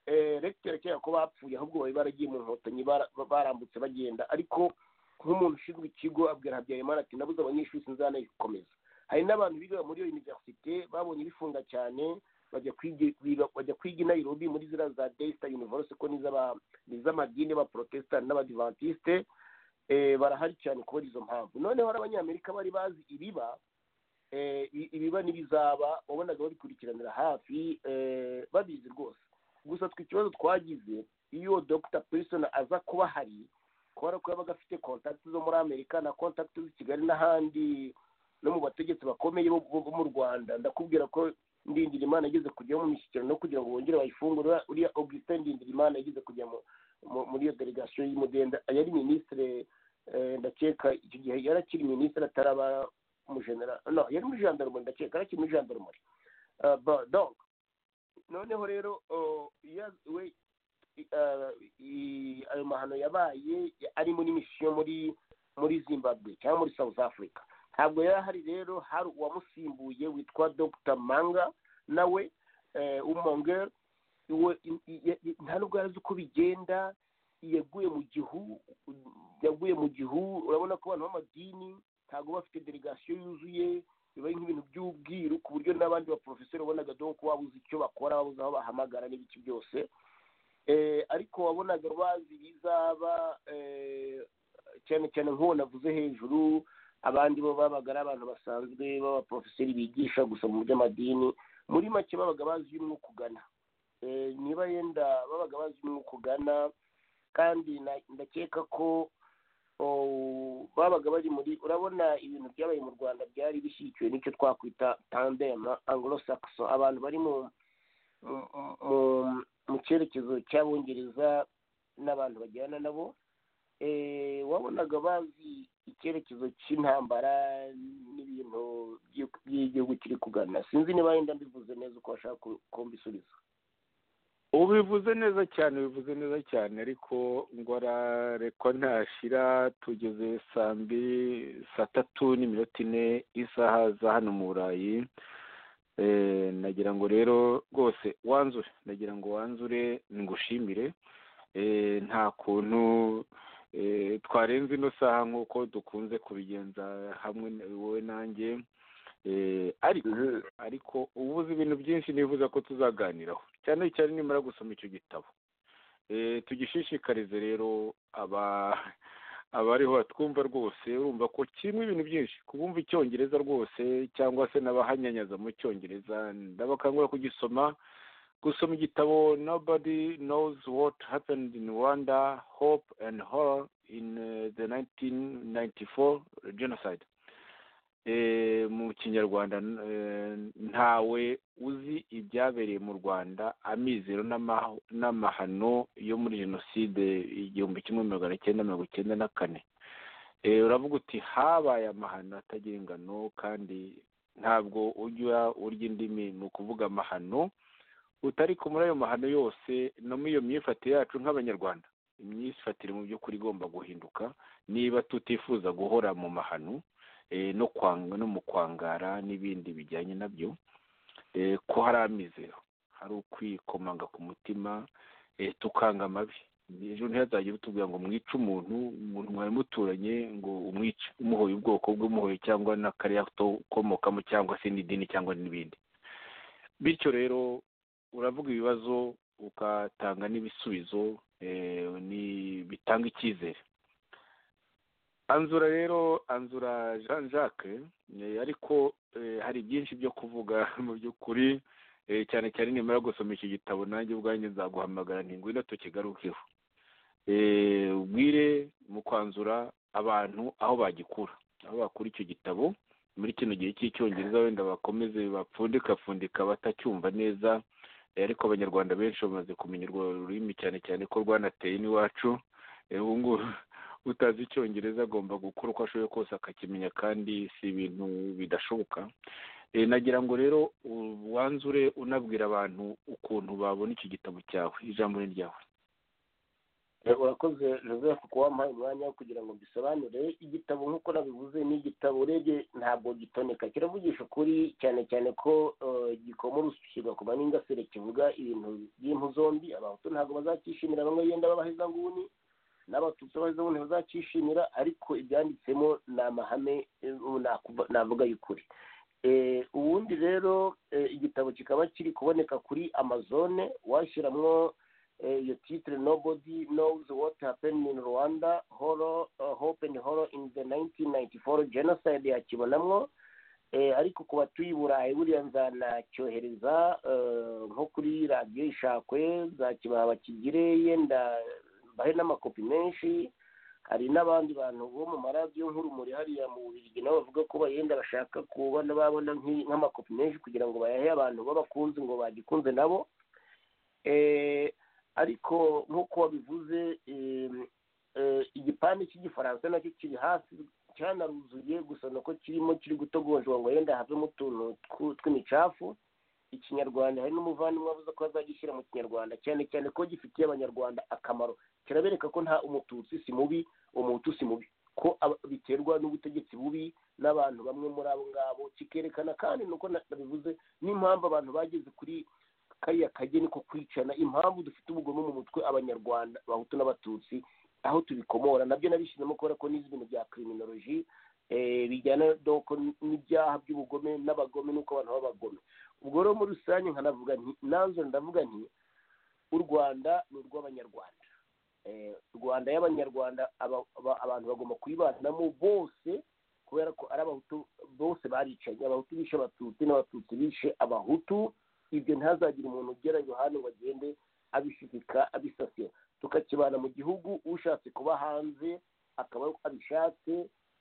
regiteri kera ko bapfuye ahubwo bari baragiye mu nkotanyi barambutse bagenda ariko nk'umuntu ushinzwe ikigo abwira habyarimana ati nabuze abanyeshuri sinzi hanayikomeza hari n'abantu biga muri iyo univerisite babonye bifunga cyane bajya kwiga bajya kwiga i nairobi muri ziriya za desita universe ko ni iz'amadini y'abaporotesitanti n'abadivantisite barahari cyane kubera izo mpamvu noneho hari abanyamerika bari bazi ibiba ibiba n'ibizaba wabonaga babikurikiranira hafi babizi rwose gusa twe ikibazo twagize iyo dogita perisoni aza kuba ahari kubera ko yabaga afite kontakiti zo muri amerika na kontakiti z'i kigali n'ahandi no mu bategetsi bakomeye bo mu rwanda ndakubwira ko ndindirimana yageze kujya mu mishyikirano no kugira ngo bongere bayifungure uriya augustin ndindirimana yageze kujya muri iyo delegasiyo y'umudenda yari minisitire ndakeka icyo gihe yari akiri minisitire ataraba umujenera no yari muri jandarumori ndakeka yari akiri muri jandarumori donk noneho rero we ayo mahano yabaye arimo n'imisiyo muri muri zimbabwe cyangwa muri south africa ntabwo yari ahari rero hari uwamusimbuye witwa dr manga nawe umongeri nta nubwo yari azi uko bigenda yaguye mu gihu yaguye mu gihu urabona ko abantu b'amadini ntabwo bafite delegasiyo yuzuye biba ari nk'ibintu by'ubwiru ku buryo n'abandi baporofesori wabonaga dore ko wabuze icyo bakora wabuze aho bahamagara n'ibiki byose ariko wabonaga bazi bizaba cyane cyane nk'uwo navuze hejuru abandi bo babaga ari abantu basanzwe b'abaporofesori bigisha gusa mu by'amadini muri make babaga bazi umwuka ugana niba yenda babaga bazi umwuka ugana kandi ndakeka ko babaga bari muri urabona ibintu byabaye mu rwanda byari bishyigikiwe n'icyo twakwita tandema anglo saxo abantu bari mu cyerekezo cy'abongereza n'abantu bajyana nabo wabonaga bazi icyerekezo cy'intambara n'ibintu by'igihugu kiri kugana sinzi niba yenda mbivuze neza uko bashaka kumbisubiza ubivuze neza cyane bivuze neza cyane ariko ngwarareko ntashira tugeze saa mbiri saa tatu n'iminota ine isaha za hano mu burayi nagira ngo rero rwose wanzure nagira ngo wanzure ngushimire nta kuntu twarenze ino saha nk'uko dukunze kubigenza hamwe wowe nanjye ariko ariko ubu uzi ibintu byinshi nifuza ko tuzaganiraho cyane cyane nimara gusoma icyo gitabo tugishishikarize rero abariho batwumva rwose urumva ko kirimo ibintu byinshi kubumva icyongereza rwose cyangwa se n'abahanyanyaza mu cyongereza ndabakangurira kugisoma gusoma igitabo nobody knows what happened in rwanda hope and horror in the 1994 genocide mu kinyarwanda ntawe uzi ibyabereye mu rwanda amizero n'amahano yo muri jenoside igihumbi kimwe magana cyenda mirongo icyenda na kane uravuga uti habaye amahano atagira ingano kandi ntabwo ujya urya indimi ni ukuvuga amahano utari kumara ayo mahano yose no muri iyo myifatire yacu nk'abanyarwanda imyifatire mu by'ukuri igomba guhinduka niba tutifuza guhora mu mahano no kwanga no mu kwangara n'ibindi bijyanye nabyo ko hari amizero hari ukwikomanga ku mutima tukanga amabi ejo ntihazajye utubwira ngo mwice umuntu umuntu mwari muturanye ngo umwice umuhoye ubwoko bw'umuhoye cyangwa n'akarere ukomokamo cyangwa se n'idini cyangwa n'ibindi bityo rero uravuga ibibazo ugatanga n'ibisubizo bitanga icyizere anzura rero anzura jean jacques ariko hari byinshi byo kuvuga mu by'ukuri cyane cyane nimara gusoma iki gitabo nanjye ubwanjye nzaguhamagara ntingwino tukigarukeho ubwire mu kwanzura abantu aho bagikura aho bakura icyo gitabo muri kino gihe cy'icyongereza wenda bakomeze bapfundikapfundika batacyumva neza ariko abanyarwanda benshi bamaze kumenya urwo rurimi cyane cyane ko rwanateye n'iwacu ubu ngubu utazi icyongereza agomba gukora uko ashoboye kose akakimenya kandi si ibintu bidashoboka nagira ngo rero wanzure unabwira abantu ukuntu babona iki gitabo cyawe ijambo ni ryawe urakoze joseph kubampaye umwanya wo kugira ngo mbisobanure igitabo nk'uko nabivuze ni igitabo urebye ntabwo gitoneka kiravugisha ukuri cyane cyane ko gikoma urusyo kigakoma n'ingasire kivuga ibintu by'impu zombi abahutu ntabwo bazacyishimira bamwe yenda babaheza nguni n'abatutsi abaheza nguni bazacyishimira ariko ibyanditsemo ni amahame navuga y'ukuri ubundi rero igitabo kikaba kiri kuboneka kuri amazone washyiramo iyo titire nobody knows what happened in rwanda horror hope and horror in the 1994 genocide yakibonamo ariko ku batuye i burayi buriya nzanacyohereza nko kuri radiyo ishakwe nzakibaha bakigire yenda mbahe n'amakopi menshi hari n'abandi bantu bo mu maradiyo nk'urumuri hariya mu bubirigi nabo bavuga ko bayenda bashaka kubona babona nk'amakopi menshi kugira ngo bayahe abantu b'abakunzi ngo bagikunze nabo ariko nk'uko wabivuze igipande cy'igifaransa nacyo kiri hasi cyanaruzuye gusa nuko kirimo kiri gutogonjwa ngo yenda havemo utuntu tw'imicafu ikinyarwanda hari n'umuvandimwe wavuze ko azagishyira mu kinyarwanda cyane cyane ko gifitiye abanyarwanda akamaro kirabereka ko nta umututsi si mubi umutu si mubi ko biterwa n'ubutegetsi bubi n'abantu bamwe muri abo ngabo kikerekana kandi nuko nabivuze n'impamvu abantu bageze kuri kariya kageni ko kwicana impamvu dufite ubugome mu mutwe abanyarwanda abahutu n'abatutsi aho tubikomora nabyo nabishyizemo kubera ko n'izi bintu bya kiriminoloji bijyana n'ibyaha by'ubugome n'abagome n'uko abantu b'abagome ubwo rero muri rusange nkanavuga nti nanzo ndavuga nti u rwanda ni urw'abanyarwanda rwanda y'abanyarwanda abantu bagomba kuyibanamo bose kubera ko ari abahutu bose baricanye abahutu bishe abatutsi n'abatutsi bishe abahutu ibyo ntazagire umuntu ugera iruhande ngo agende abishirika abisasira tukakibana mu gihugu ushatse kuba hanze akaba abishatse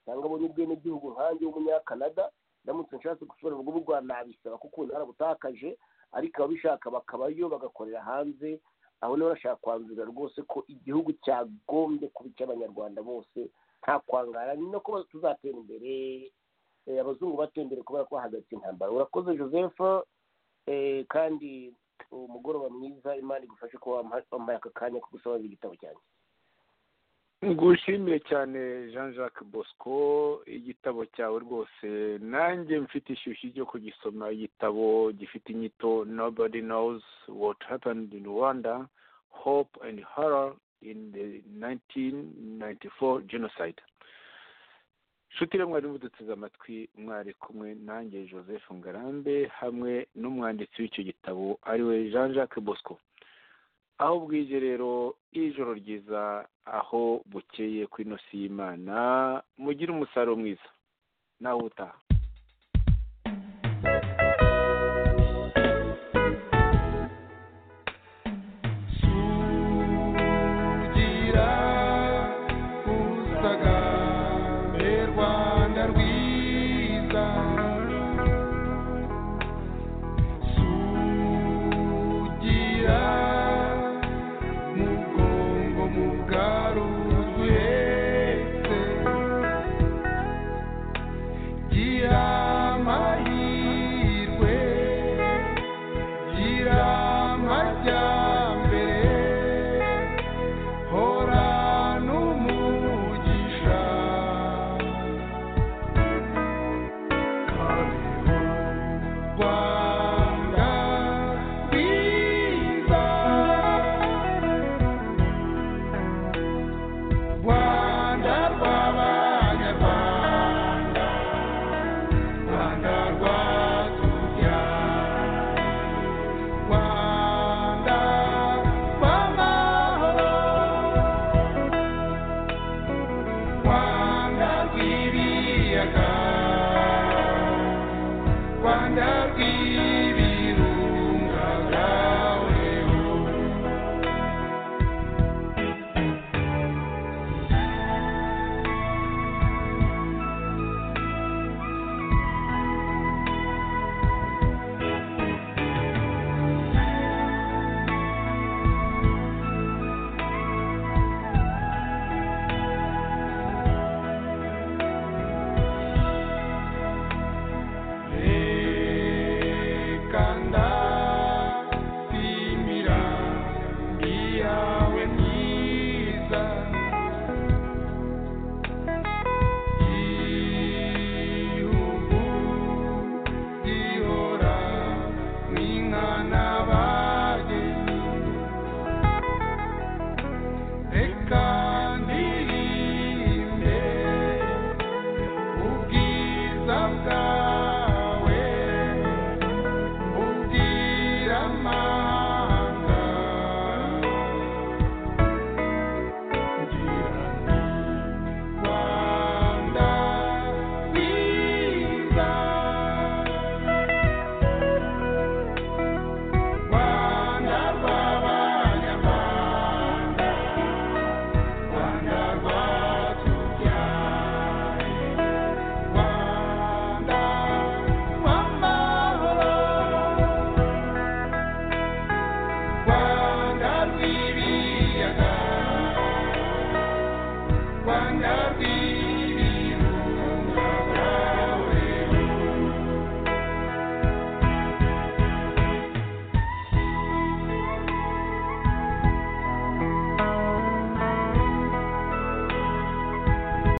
cyangwa abonye ubwenegihugu nkange w'umunyakanada ndamutse nshatse gushobora urugo rwa nabisaba kuko ubu narabutakaje ariko ababishaka bakabayo bagakorera hanze aho niho bashaka kwanzura rwose ko igihugu cyagombye kuba icy'abanyarwanda bose nta kwangara ni no kuba tuzatera imbere abazungu batera imbere kubera ko bahagaritse intambara urakoze joseph kandi umugoroba mwiza imana igufashe kuba wambaye aka kanya ko gusaba igitabo cyanjye ngushimire cyane jean jacques bosco igitabo cyawe rwose nanjye mfite ishyushyu ryo kugisoma igitabo gifite inyito nobody knows what happened in rwanda hope and horror in the 1994 genocide nshuti rero mwari muduteze amatwi mwari kumwe nanjye joseph ngarambe hamwe n'umwanditsi w'icyo gitabo ariwe jean jacques bosco aho bwije rero ijoro ryiza aho bukeye ku ino si y'imana mugire umusaruro mwiza nawe utaha